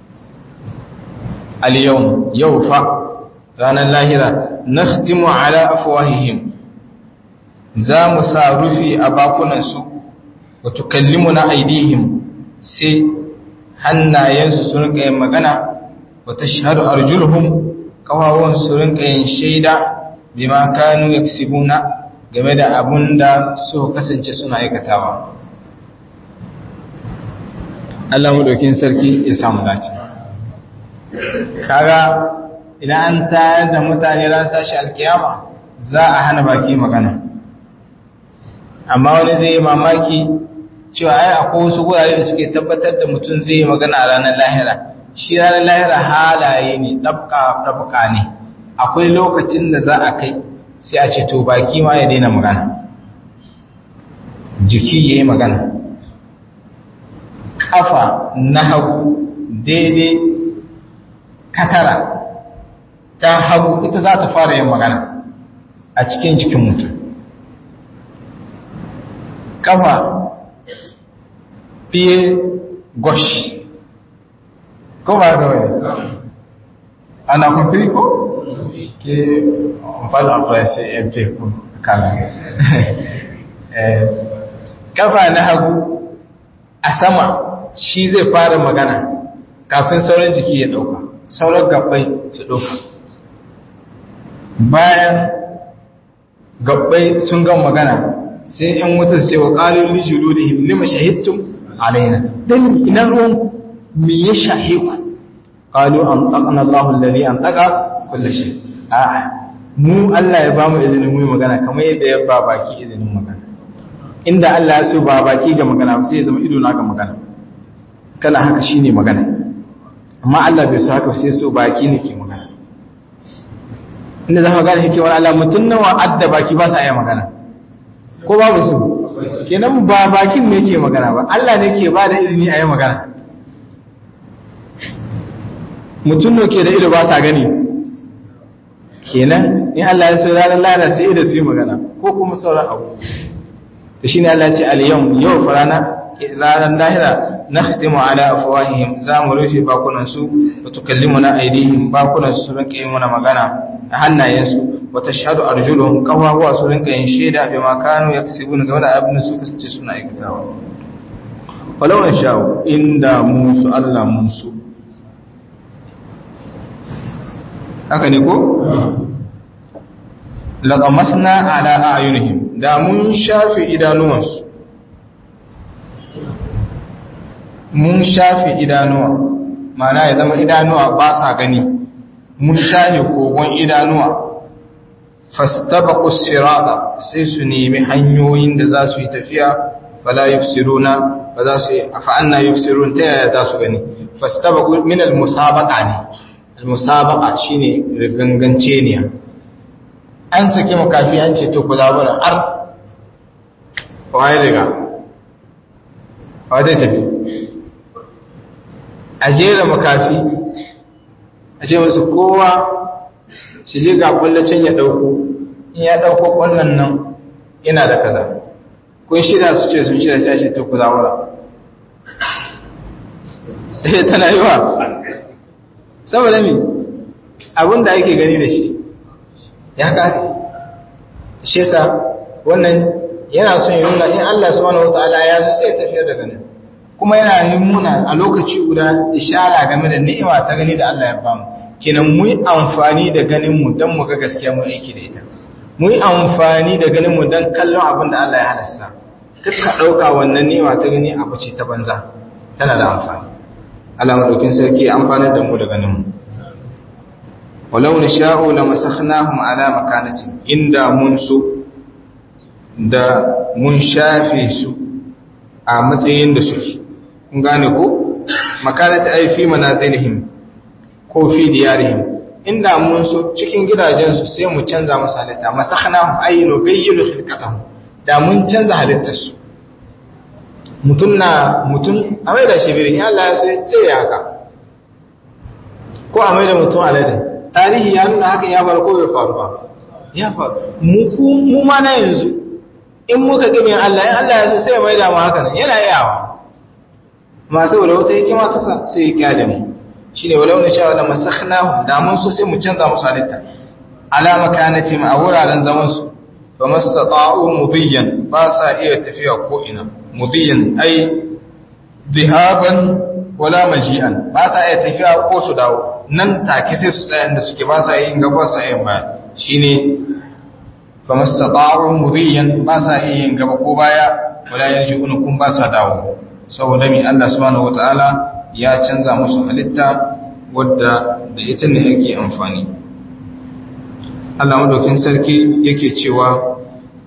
al yawm yau fa ranar lahira nakhtimu ala afwahihim za mu sa rufi a bakunan su wa tukallimuna aydihim sai hannayensu su rinka yin magana wa tashhadu arjuluhum kawawan su rinka yin shaida bima kanu yaksibuna game da abun da su kasance suna aikatawa Allah madaukin sarki ya samu dace kaga idan an tayar da mutane ran tashi alkiyama za a hana baki magana amma wani zai yi mamaki cewa ai akwai wasu gurare da suke tabbatar da mutum zai yi magana a ranar lahira shi ranar lahira halaye ne ɗabka ne akwai lokacin da za a kai sai a ce to baki ma ya daina magana jiki ya yi magana kafa na hagu daidai katara ta hagu ita za ta fara yin magana a cikin jikin mutum kafa fiye gosh ko ba ga wani ana kwamfiri ko? ke amfani a faransa mp ko kala kafa na hagu a sama shi zai fara magana kafin sauran jiki ya dauka sauran gabbai su dauka bayan gabbai sun gan magana sai yan wutar sai wa ƙalin lijulu da himlima shahidtum alaina don ina ruwanku me ya shahe ku ƙalu an ɗaƙan Allah lalli an ɗaƙa kulle shi a mu Allah ya ba mu izinin mu magana kamar yadda ya ba baki izinin magana inda Allah ya so ba baki ga magana sai ya zama ido na ga magana kana haka shine magana amma Allah bai so haka sai so baki ne ke magana inda za ka gane hikimar Allah mutum nawa adda baki ba sa iya magana ko babu su kenan ba bakin ne ke magana ba Allah ne ke ba da izini a yi magana mutum ne ke da ido ba sa gani kenan in Allah ya so ranar lada sai da su yi magana ko kuma sauran abu da shi ne Allah ce al-yawm yau farana ranar lahira nakhtimu ala afwahihim za mu rufe bakunan su wa tukallimuna aydihim bakunan su rinka yin mana magana a hannayensu wa tashhadu arjuluhum qawawa su rinka yin shaida bi ma kanu yaksibun game da abin su kace suna aikatawa walau in sha'u inda musu Allah musu haka ne ko laqamasna ala a'yunihim da mun shafe idanuwansu mun shafe idanuwa mana ya zama idanuwa ba sa gani mun shafe kogon idanuwa fastabaqu sirata sai su nemi hanyoyin da za su yi tafiya fala yufsiruna ba za su yi afa anna yufsirun ta yaya za su gani fastabaqu min al-musabaqa ne al-musabaqa shine rigangance ne an saki makafi an ce to ku zabura ar waye riga wa zai tafi a jera makafi a ce musu kowa shi je ga kwallacin ya dauko in ya dauko kwallon nan yana da kaza kun shida su ce sun shida sai ce to ku zawara eh tana yi wa saboda mi abin da ake gani da shi ya kare shi yasa wannan yana son yi nuna in Allah subhanahu wataala ya so sai tafiyar da ganin kuma yana yin muna a lokaci guda ishara game da ni'ima ta gani da Allah ya bamu kenan mu yi amfani da ganin mu don mu ga gaskiya mu aiki da ita mu yi amfani da ganin mu don kallon abin da Allah ya halasta duk ka ɗauka wannan ni'ima ta gani abu ce ta banza tana da amfani Allah madaukin sarki amfanar da mu da ganin mu walau nasha'u lamasakhnahum ala makanatin inda mun so da mun shafe su a matsayin da suke kun gane ko makanata ai fi manazilihim ko fi diyarihim inda mun so cikin gidajensu sai mu canza musu halitta masakhnahum ay nubayyilu khilqatahum da mun canza halittarsu mutun na mutun a mai da shibirin ya Allah sai ya haka ko a mai da mutum alade tarihi ya nuna hakan ya faru ko bai faru ba ya faru mu ma na yanzu in muka gami Allah in Allah ya so sai mai da mu haka nan yana yawa ma saboda wata hikima ta sa sai ya kyale mu shine walau na sha wala masakhnahu da mun so sai mu canza musu halitta ala makanati ma a wuraren zaman su fa mastata'u mudiyan ba sa iya tafiya ko ina mudiyan ai dhihaban wala maji'an ba sa iya tafiya ko su dawo nan take sai su tsaya inda suke ba sa yin gaba sa yin baya shine famastata'u mudhiyan ba sa iya yin gaba ko baya wala yarji'un kun ba sa dawo saboda mi Allah subhanahu wataala ya canza musu halitta wadda da ita ne yake amfani Allah madaukin sarki yake cewa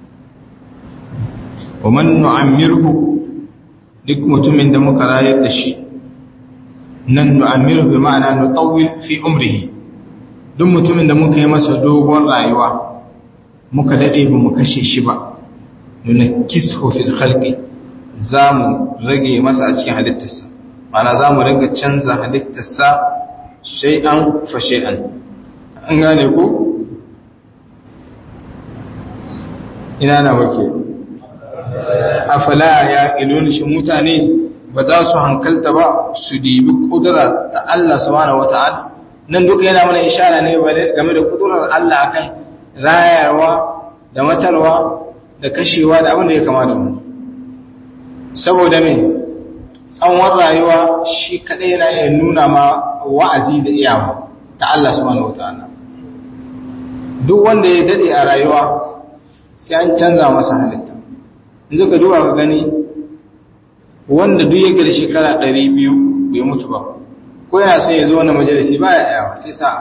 wa man nu'ammirhu duk mutumin da muka rayar da shi nan nu'ammirhu bi ma'ana nutawwil fi umrihi duk mutumin da muka yi masa dogon rayuwa muka daɗe ba mu kashe shi ba nuna kisho fil khalqi za mu rage masa a cikin halittarsa mana za mu ringa canza halittarsa shay'an fa shay'an an gane ku ina na muke afala ya ilun shi mutane ba za su hankalta ba su dibi kudura ta Allah subhanahu wata'ala nan duka yana mana ishara ne game da kudurar Allah akan rayarwa da matarwa da kashewa da abin da ya kama da mu saboda me tsawon rayuwa shi kadai yana iya nuna ma wa'azi da iyawa ta Allah subhanahu wata'ala duk wanda ya dade a rayuwa sai an canza masa halitta yanzu ka duba ka gani wanda duk yake da shekara 200 bai mutu ba ko yana son ya zo wani majalisi ba ya yawa sai sa'a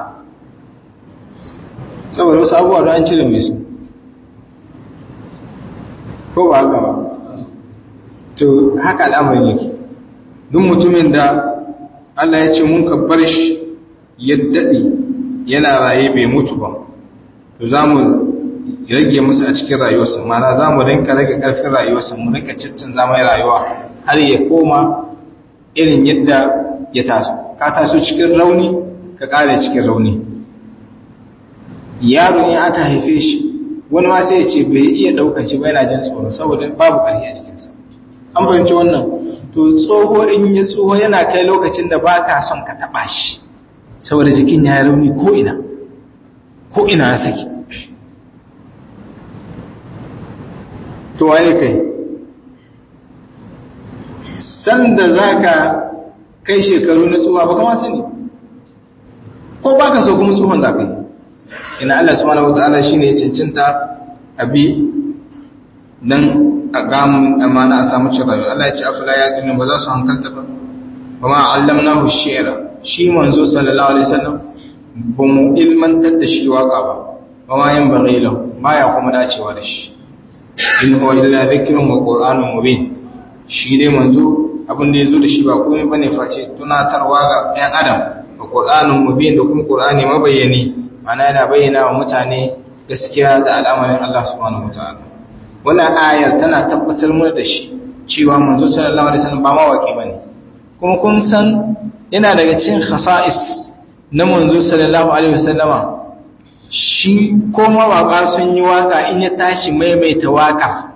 saboda wasu abubuwa da an cire mai su ko ba haka ba to haka al'amarin yake duk mutumin da Allah ya ce mun kabbar shi ya daɗe yana raye bai mutu ba to za mu rage musu a cikin rayuwarsa mana za mu rinka rage ƙarfin rayuwarsa mu rinka ciccin zamai rayuwa har ya koma irin yadda ya taso ka taso cikin rauni ka ƙare cikin rauni yaro in aka haife shi wani ma sai ya ce bai iya ɗaukar shi ba yana jin tsoro saboda babu ƙarfi a cikinsa an fahimci wannan to tsoho in ya tsoho yana kai lokacin da ba ka son ka taɓa shi saboda jikin ya yi rauni ko ina ko ina ya saki to waye kai sanda za ka kai shekaru na tsuwa ba kama sani ko ba ka so kuma tsohon za ka yi ina Allah subhanahu wata'ala shi ne cincinta abi don a gamun amana a samu cin rayuwa Allah ya ce afila ya ƙinin ba za su hankalta ba ba ma allamna hu shi'ira shi manzo sallallahu alaihi wasallam ba mu ilmantar da shi waka ba ba ma yin bagila ba ya kuma dacewa da shi in huwa illa dhikrun wa qur'anun mubin shi dai manzo abin da yazo da shi ba komai bane face tunatarwa ga ɗan adam wa qur'anun mubin da kuma qur'ani mabayyani mana yana bayyana wa mutane gaskiya da al'amarin Allah subhanahu wataala wannan ayar tana tabbatar mana da shi cewa manzo sallallahu alaihi wasallam ba mawaki bane kuma kun san yana daga cikin khasa'is na manzo sallallahu alaihi wasallama shi ko mawaka sun yi waka in ya tashi maimaita waka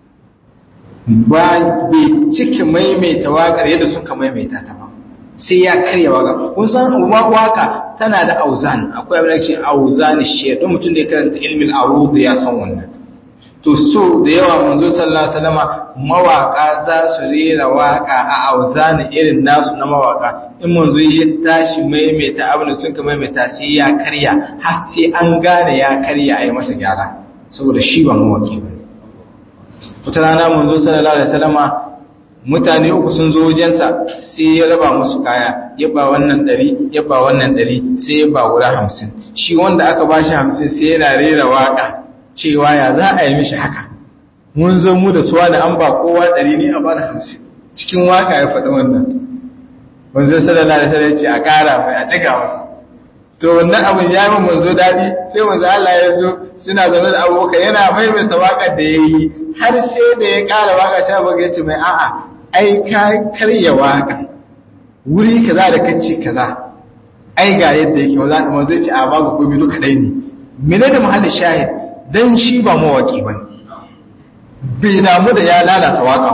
ba bai cike maimaita wakar yadda suka maimaita ta ba sai ya karya waka kun san waka tana da auzan akwai abin da ce auzan shi don mutum da ya karanta ilmin arud ya san wannan to so da yawa manzo sallallahu alaihi wasallama mawaka za su rera waka a auzan irin nasu na mawaka in manzo ya tashi maimaita abin da sun ka maimaita sai ya karya har sai an gane ya karya a yi masa gyara saboda shi ba mawaki ba wata rana manzo sallallahu alaihi wasallama mutane uku sun zo wajensa sai ya raba musu kaya ya ba wannan ɗari ya ba wannan ɗari sai ya ba guda hamsin shi wanda aka ba shi hamsin sai yana rera waƙa cewa ya za a yi mishi haka mun zo mu da suwa da an ba kowa ɗari ne a bada hamsin cikin waƙa ya faɗi wannan manzo sallallahu alaihi wasallam ce a ƙara mai a cika masa to wannan abin ya yi manzo daɗi sai manzo Allah ya zo suna zaune da abokan yana maimaita waƙar da ya yi har sai da ya ƙara waƙa sai abu ya ce mai a'a ai ka karya waƙa wuri kaza da kacce kaza ai ga yadda yake wanda da manzo ce a babu komai duka dai ne mene da mahallin shahid dan shi ba mawaki bane bai damu da ya lalata waƙa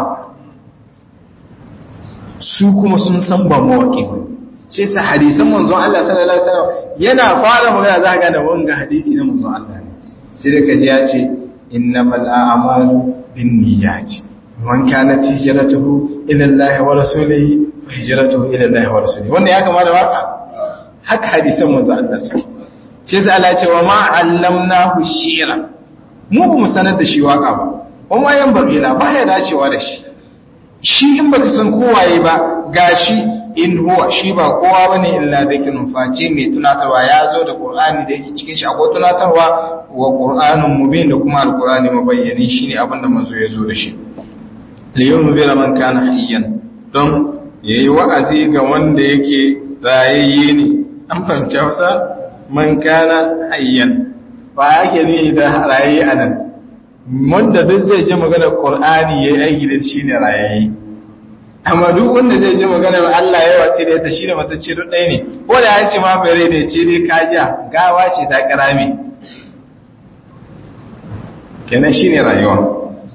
su kuma sun san ba mawaki bane sai sa hadisan manzon Allah sallallahu alaihi wasallam yana fara magana za ka ga wanga hadisi na manzon Allah ne sai da kaji ya ce innamal a'malu binniyati man kanat hijratuhu ila Allah wa rasulihi fa hijratuhu ila Allah wa rasulihi wanda ya kama da waka haka hadisan manzon Allah suke sai sai Allah ya ce wa ma allamnahu shi'ra mu ba mu sanar da shi waka ba kuma yan bagila ba ya dacewa da shi shi in baka san kowaye ba gashi in huwa shi ba kowa bane illa dhikrun face mai tunatarwa ya zo da qur'ani da yake cikin shi akwai tunatarwa wa qur'anun mubin da kuma alqur'ani mabayyani shine abin da manzo ya zo da shi li yunzira man kana hayyan don yayi wa'azi ga wanda yake rayayye ne an fahimci Hausa man kana hayyan ba yake ne da rayayye anan wanda duk zai ji magana qur'ani yayi aiki da shi ne rayayye amma duk wanda zai ji magana Allah ya wace da ita shi da matacce duk ɗaya ne ko da ya ce ma mai rai da ce dai kajiya gawa ce ta karame kenan shi ne rayuwa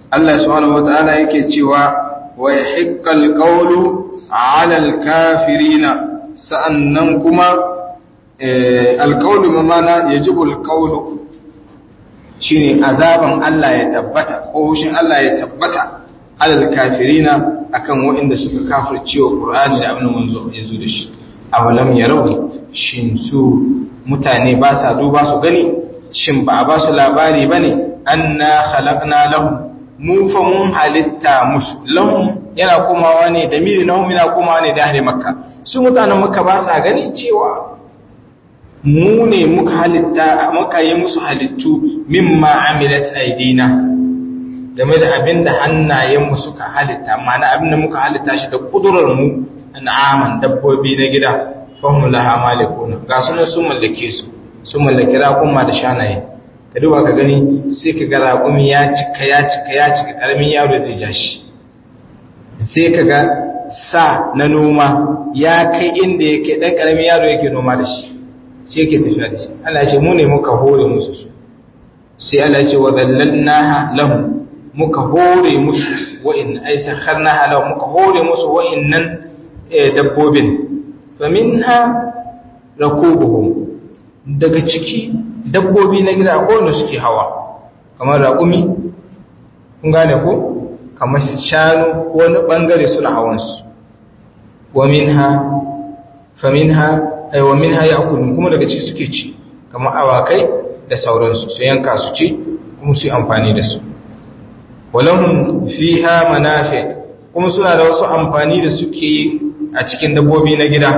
Allah subhanahu wata'ala yake cewa wa yahiqqal qawlu 'ala al-kafirina sa'annan kuma al-qawlu mamana yajibu al-qawlu shine azaban Allah ya tabbata ko hushin Allah ya tabbata 'ala al-kafirina akan waɗanda suka kafirce wa Qur'ani da abin manzo ya zo da shi awalam yarau shin su mutane ba sa duba su gani shin ba a ba su labari bane anna khalaqna lahum mu fa mun halitta musu lahum yana komawa ne da miri lahum yana komawa ne da ahli makka su mutanen makka ba sa gani cewa mu ne muka halitta muka yi musu halittu mimma amilat aidina game da abin da hannayenmu suka halitta ma'ana abin da muka halitta shi da kudurar mu an'aman dabbobi na gida fahim laha malikuna ga sunan sun mallake su sun mallaki raƙuma da shanaye ka duba ka gani sai ka ga raƙumi ya cika ya cika ya cika ƙaramin yaro zai ja shi sai ka ga sa na noma ya kai inda yake ɗan ƙaramin yaro yake noma da shi sai yake tafiya da shi Allah ce mu ne muka hore musu su sai Allah ce wa zallalnaha lahum muka hore musu wa'in ai sakharnaha lahum muka hore musu wa'innan dabbobin faminha rakubuhum daga ciki dabbobi na gida ko wanda suke hawa kamar raƙumi kun gane ko kamar shanu wani bangare suna hawansu wa minha faminha ay wa minha ya'kulun kuma daga ciki suke ci kamar awakai da sauransu su yanka su ci kuma su yi amfani da su walahum fiha manafi kuma suna da wasu amfani da suke yi a cikin dabbobi na gida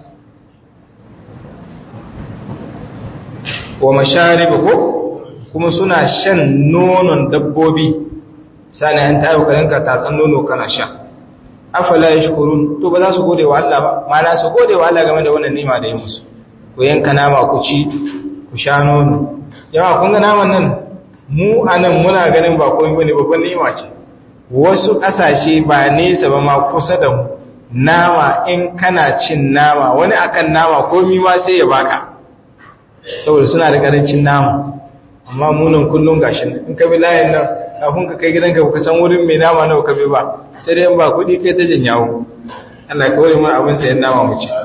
wa masharib ko kuma suna shan nonon dabbobi sani an tayo karinka tatsan nono kana sha afala yashkurun to ba za su gode wa Allah ba mana su gode wa Allah game da wannan nima da yi musu ku yanka nama ku ci ku sha nono yawa kun ga naman nan mu anan muna ganin ba komai bane babban nima ce wasu kasashe ba nesa ba ma kusa da mu nama in kana cin nama wani akan nama komi ma sai ya baka saboda suna da karancin nama amma munan kullum gashin in ka bi layin nan kafin ka kai gidanka ka san wurin mai nama nawa ka bi ba sai dai ba kuɗi kai ta janyawo Allah ka wari mana abin sayan nama mu ci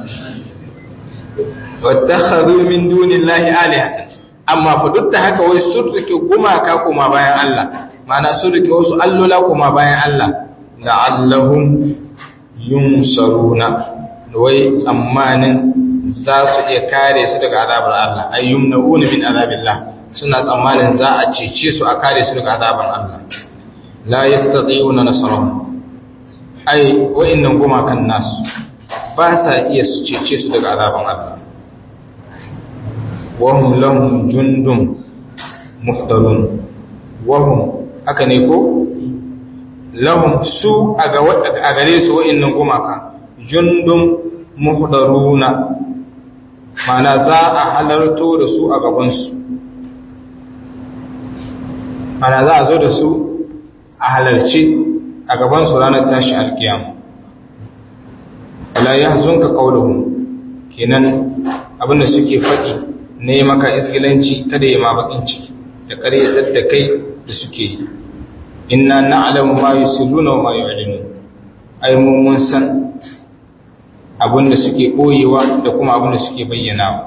wattakhadhu min dunillahi alihatan amma fa duk da haka wai sun rike gumaka kuma bayan Allah ma'ana sun rike wasu allola kuma bayan Allah la'allahum yunsaruna wai tsammanin za su iya kare su daga azabar Allah ay yumnauna min azabillah suna tsammanin za a cece su a kare su daga azabar Allah la yastati'una nasrahum ai wa'annan gumakan nasu ba sa iya su cece su daga azabar Allah wahum lahum jundun muhdarun wahum haka ne ko lahum su a gare su wa'annan gumaka jundun muhdaruna mana za a halarto da su a gabansu mana za a zo da su a halarci a gabansu ranar tashi alkiyama wala yahzunka qawluhum kenan abinda suke faɗi ne maka isgilanci kada ya ma bakin ciki da ƙaryatar da kai da suke yi inna na'lamu ma yusirruna wa ma yu'linun ai mu mun san abinda suke koyewa da kuma abinda suke bayyanawa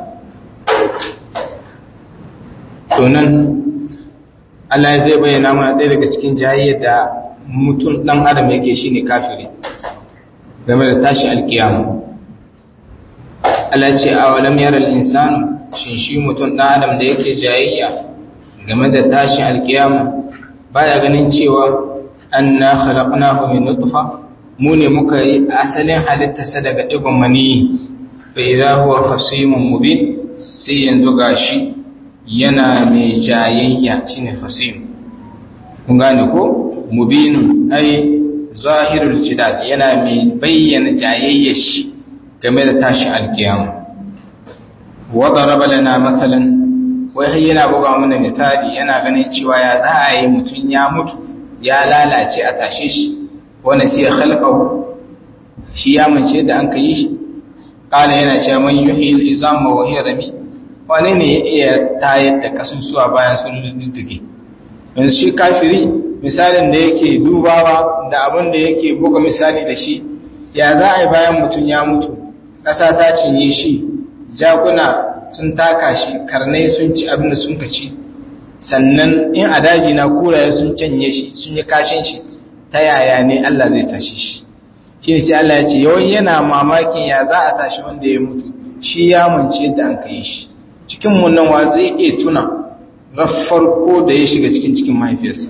to nan Allah zai bayyana mana ɗaya daga cikin jayayyar da mutum ɗan adam yake shine kafiri game da tashi alkiyama Allah ce a walam yara insanu shin shi mutum ɗan adam da yake jayayya game da tashi alkiyama baya ganin cewa anna khalaqnahu min nutfa mu ne muka yi asalin halittarsa daga digon mani fa idza huwa khasimun mubin sai yanzu gashi yana mai jayayya shine khasim kun gane ko mubinun ai zahirul jidal yana mai bayyana jayayyar shi game da tashi alkiyama wa daraba lana mathalan wai har yana buga mana misali yana ganin cewa ya za a yi mutum ya mutu ya lalace a tashe shi wanda sai ya khalqahu shi ya mace da an kai shi kana yana cewa man yuhi al-izama wa hiya rami wane ne ya iya tayar da kasusuwa bayan sun diddige yanzu shi kafiri misalin da yake dubawa da abin da yake buga misali da shi ya za a yi bayan mutum ya mutu ƙasa ta cinye shi jakuna sun taka shi karnai sun ci abin da sun kaci sannan in a daji na kuraye sun canye shi sun yi kashin shi ta yaya ne Allah zai tashi shi shi ne sai Allah ya ce yawan yana mamakin ya za a tashi wanda ya mutu shi ya mance yadda an kai shi cikin nan wa zai iya tuna farko da ya shiga cikin cikin mahaifiyarsa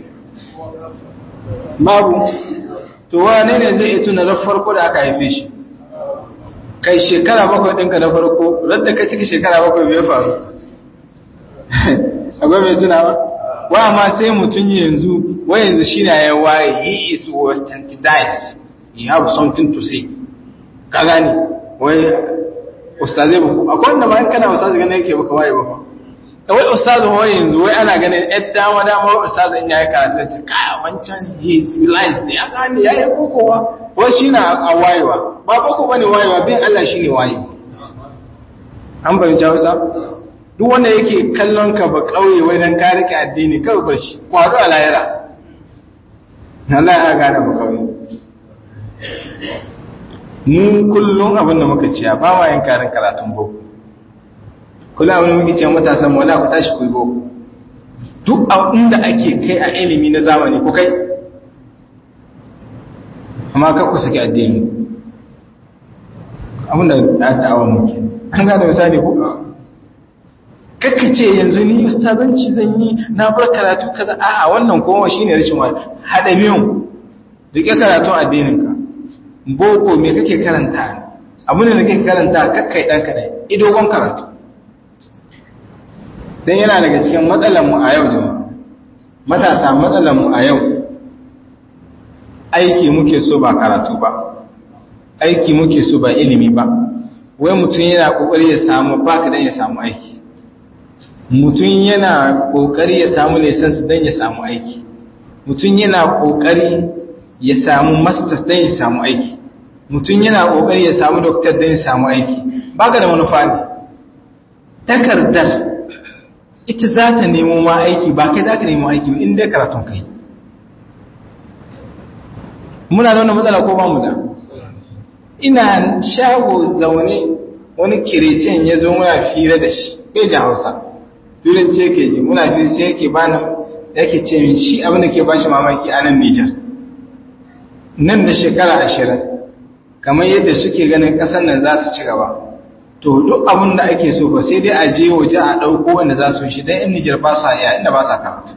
babu to wane ne zai iya tuna farko da aka haife shi kai shekara bakwai ɗinka na farko radda ka ciki shekara bakwai bai faru akwai mai tuna ba wa ma sai mutum yanzu wa yanzu shi na ya waye he is was standardized you have something to say ka gani wai ustazai ba akwai wanda ma kana ustazai ganin yake baka waye ba kawai ustazai wai yanzu wai ana ganin yar dama dama ustazai in yayi karatu yace kaya wancan he is civilized ne ya gani yayi kokowa wai shi na a wayewa ba boko bane wayewa bin Allah shine wayewa an bayyana Hausa duk wanda yake kallon ka ba kauye wai dan ka rike addini kawai bar shi kwado a layara Allah ya gane ba kauye mu kullum abin da muka ciya ba ma yin karin karatun boko kullum abin da muke ciya matasan mu wala ku tashi ku yi boko duk inda ake kai a ilimi na zamani ku kai amma kar ku saki addini abin da ya ta'awon muke an gane misali ko kakka ce yanzu ni ustazanci zan yi na bar karatu kaza a'a wannan kowa shine rashin wani hada biyun rike karatun addininka boko me kake karanta abin da kake karanta kakkai dan kadai idogon karatu dan yana daga cikin matsalar mu a yau jama'a matasa matsalar mu a yau aiki muke so ba karatu ba aiki muke so ba ilimi ba wai mutum yana kokari ya samu baka dan ya samu aiki mutum yana kokari ya samu license dan ya samu aiki mutum yana kokari ya samu masters dan ya samu aiki mutum yana kokari ya samu doctor dan ya samu aiki baka da manufa ne takardar ita za ta nemo ma aiki ba kai za ka nemo aiki ba inda karatun kai muna da wannan matsala ko ba mu da ina shago zaune wani kirecen ya zo muna fira da shi bai ji hausa turanci yake ji muna fira sai yake bani yake ce min shi abin da ke ba shi mamaki a nan Nijar nan da shekara ashirin kamar yadda suke ganin ƙasar nan za su ci gaba to duk abin da ake so ba sai dai a je waje a ɗauko wanda za su shi don in Nijar ba sa iya inda ba sa karatu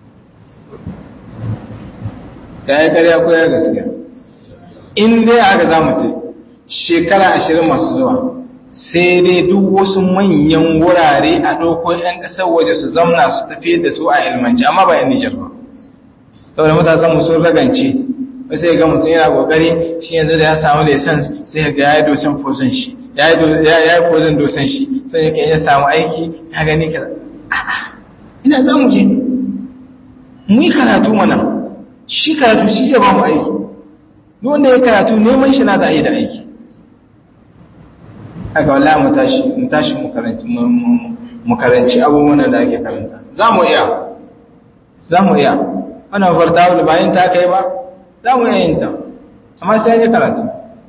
ya yi karya ko ya gaskiya in dai aka za mu shekara ashirin masu zuwa sai dai duk wasu manyan wurare a ɗauko 'yan ƙasar waje su zamna su tafi da su a ilmanci amma ba 'yan Nijar ba saboda matasan mu sun ragance wai sai ga mutum yana kokari shi yanzu da ya samu license sai ga ya yi dosan fosin shi ya yi fosin dosan shi sai yake ya samu aiki ya gani ka ina za mu je mu yi karatu mana shi karatu shi zai ba mu aiki duk wanda ya karatu neman shi na da yi da aiki haka wala mu tashi mu tashi mu karanci mu karanci abubuwan da ake karanta za mu iya za mu iya wannan farta bayan ta kai ba za mu iya yin ta amma sai ya karatu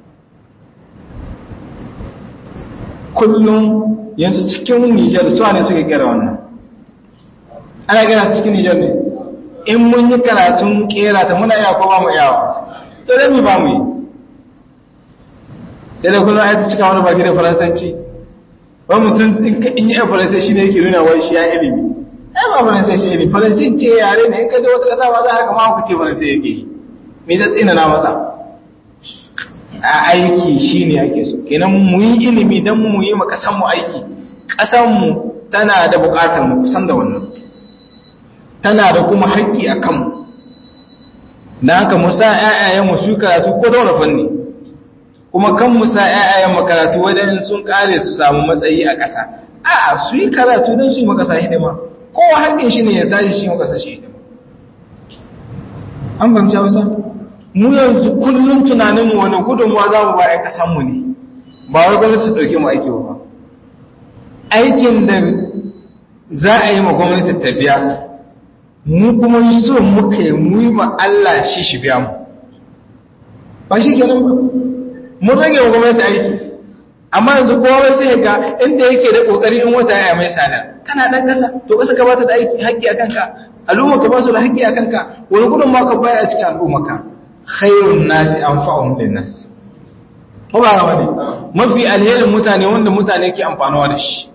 kullum yanzu cikin Nijar suwa ne suka kera wannan ana gina cikin Nijar ne in mun yi karatun kera ta muna iya ko ba mu yawa to dai mu ba mu yi sai da kullum ayatu cika wani baki da faransanci wani mutum in yi faransanci shi ne yake nuna wai shi ya ilimi ai ba faransanci ilimi faransanci ce yare ne in ka je wata kasa ba za ka kama ku ce faransanci yake yi me ta tsina na masa a aiki shi ne ake so kenan mu yi ilimi don mu yi ma kasanmu aiki kasanmu tana da bukatar mu kusan da wannan tana da kuma haƙƙi a kanmu na haka musa ‘ya'yayenmu su karatu ko da wani fanni kuma kan musa ‘ya'yayen makaratu wajen sun ƙare su samu matsayi a ƙasa a su yi karatu don su yi makasa hidima kowa haƙƙin shi ne ya tashi shi makasa shi hidima an fahimci hausa mu yanzu kullum tunaninmu wani gudunmuwa za mu ba ‘yan ƙasanmu ne ba wai gwamnati ɗauke mu aiki ba aikin da za a yi ma gwamnati ta biya mu kuma so muka yi mu yi ma Allah shi shi biya mu ba shi kenan ba mun rage wa gwamnati aiki amma yanzu kowa sai ga inda yake da kokari in wata ya mai sada kana dan kasa to kasa ka bata da aiki haƙƙi akan ka al'umma ka ba su da haƙƙi akan ka wani gudun ma ka bayar a cikin al'umma ka khairun nasi anfa'uhum lin nas ko ba wani mafi alherin mutane wanda mutane ke amfanuwa da shi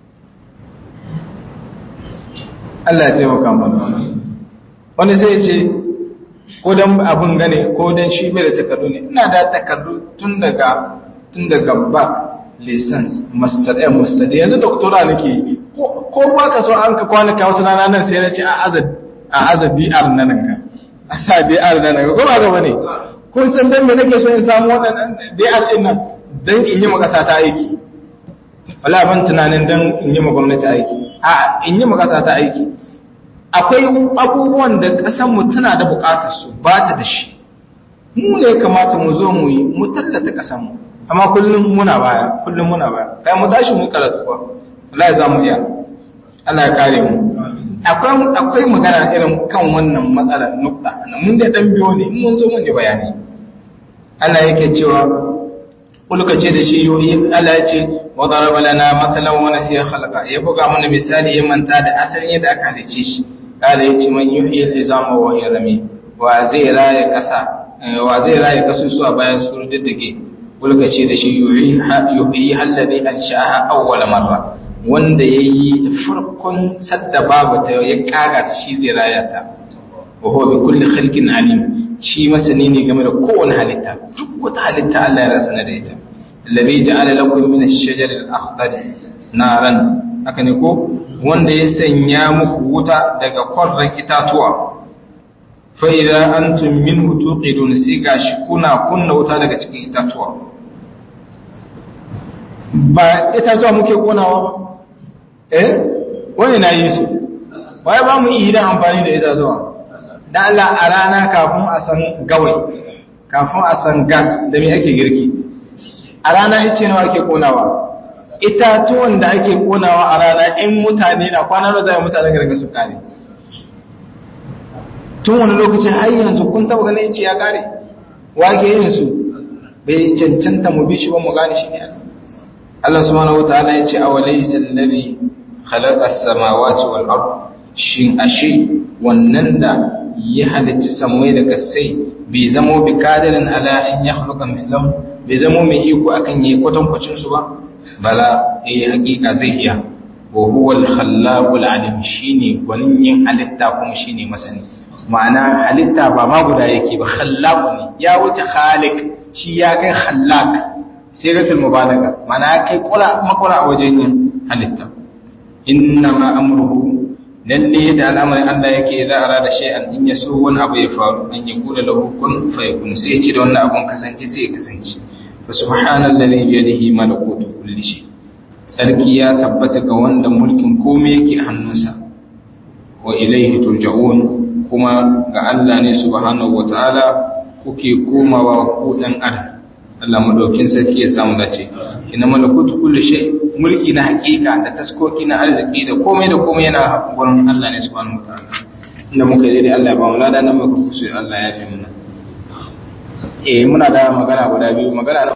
Allah ya taimaka mana wanda zai ce ko dan abun gane ko dan shi bai da takardu ne ina da takardu tun daga tun daga ba license master ɗaya master da yanzu doktora nake ko ba ka so an ka kwana ka wasu rana nan sai na ce a azad dr na nan ka a sa dr na nan ka ko ba ga bane kun san dan me nake so in samu waɗannan dr din nan dan in yi makasa ta aiki wala ban tunanin dan in yi ma gwamnati aiki a in yi makasa ta aiki akwai abubuwan da ƙasar mu tana da buƙatar su ba ta da shi mu ne kamata mu zo mu yi mu tallata ƙasar mu amma kullum muna baya kullum muna baya kai mu tashi mu karatu kuwa wallahi za mu iya Allah ya kare mu akwai akwai magana irin kan wannan matsalar nukta mun da dan biyo ne mun zo mun yi bayani Allah yake cewa kulka ce da shi yoyi Allah ya ce wa daraba lana mathalan wa nasiya khalaqa ya buga mana misali ya manta da asalin yadda aka halice shi kala ya ce man yuhyi al-izama wa yarmi wa zai raya kasa wa zai raya kasusuwa bayan su diddige kulka ce da shi yuhyi alladhi ansha'aha awwal marra wanda yayi farkon sadda babu ta ya kaga shi zai raya ta wa huwa bi kulli khalqin alim shi masani ne game da kowane halitta duk wata halitta Allah ya rasana da ita alladhi ja'ala lakum min ash-shajari al-akhdar naran haka ne ko wanda ya sanya muku wuta daga kwarran itatuwa fa idza antum minhu tuqidun sai gashi kuna kunna wuta daga cikin itatuwa ba itatuwa muke konawa ba eh wani na yi su waye ba mu iya amfani da itatuwa da Allah a rana kafin a san gawai kafin a san gas da me ake girki a rana ice nawa ake konawa itatuwan da ake konawa a rana in mutane na kwana da zai mutane ga su kare tun wani lokacin har yanzu kun taba ganin ice ya kare wake yin su bai cancanta mu bi shi ba mu gane shi ne Allah subhanahu wataala ya ce awalaysa alladhi khalaqa as-samawati wal ard shin ashe wannan da ya halitta samai da kasai bai zamo bi kadirin ala an ya khluqa mislam bai zamo mai iko akan yi kwatankwacin su ba bala eh hakika zai iya wa huwa al-khallaqul alim shine gwanin yin halitta kuma shine masani ma'ana halitta ba ma guda yake ba khallaq ne ya wuce khaliq shi ya kai khallaq sigatul mubalaga ma'ana ya kai kula makura a wajen yin halitta inna ma amruhu lalle da al'amarin Allah yake za a rada shay'an in ya so wani abu ya faru an ya kula lahu kun fayakun sai ya ce da wannan abun kasance sai ya kasance fa subhanallazi bi yadihi malakutu kulli shay sarki ya tabbata ga wanda mulkin komai yake hannunsa wa ilaihi turja'un kuma ga Allah ne subhanahu wataala kuke komawa ku dan adam Allah madaukin sarki ya samu dace kina malakutu kulli shay mulki na hakika da taskoki na arziki da komai da komai yana gurin Allah ne subhanahu wataala inda muka yi dai Allah ya ba mu lada nan muka kusa Allah ya fi muna eh muna da magana guda biyu magana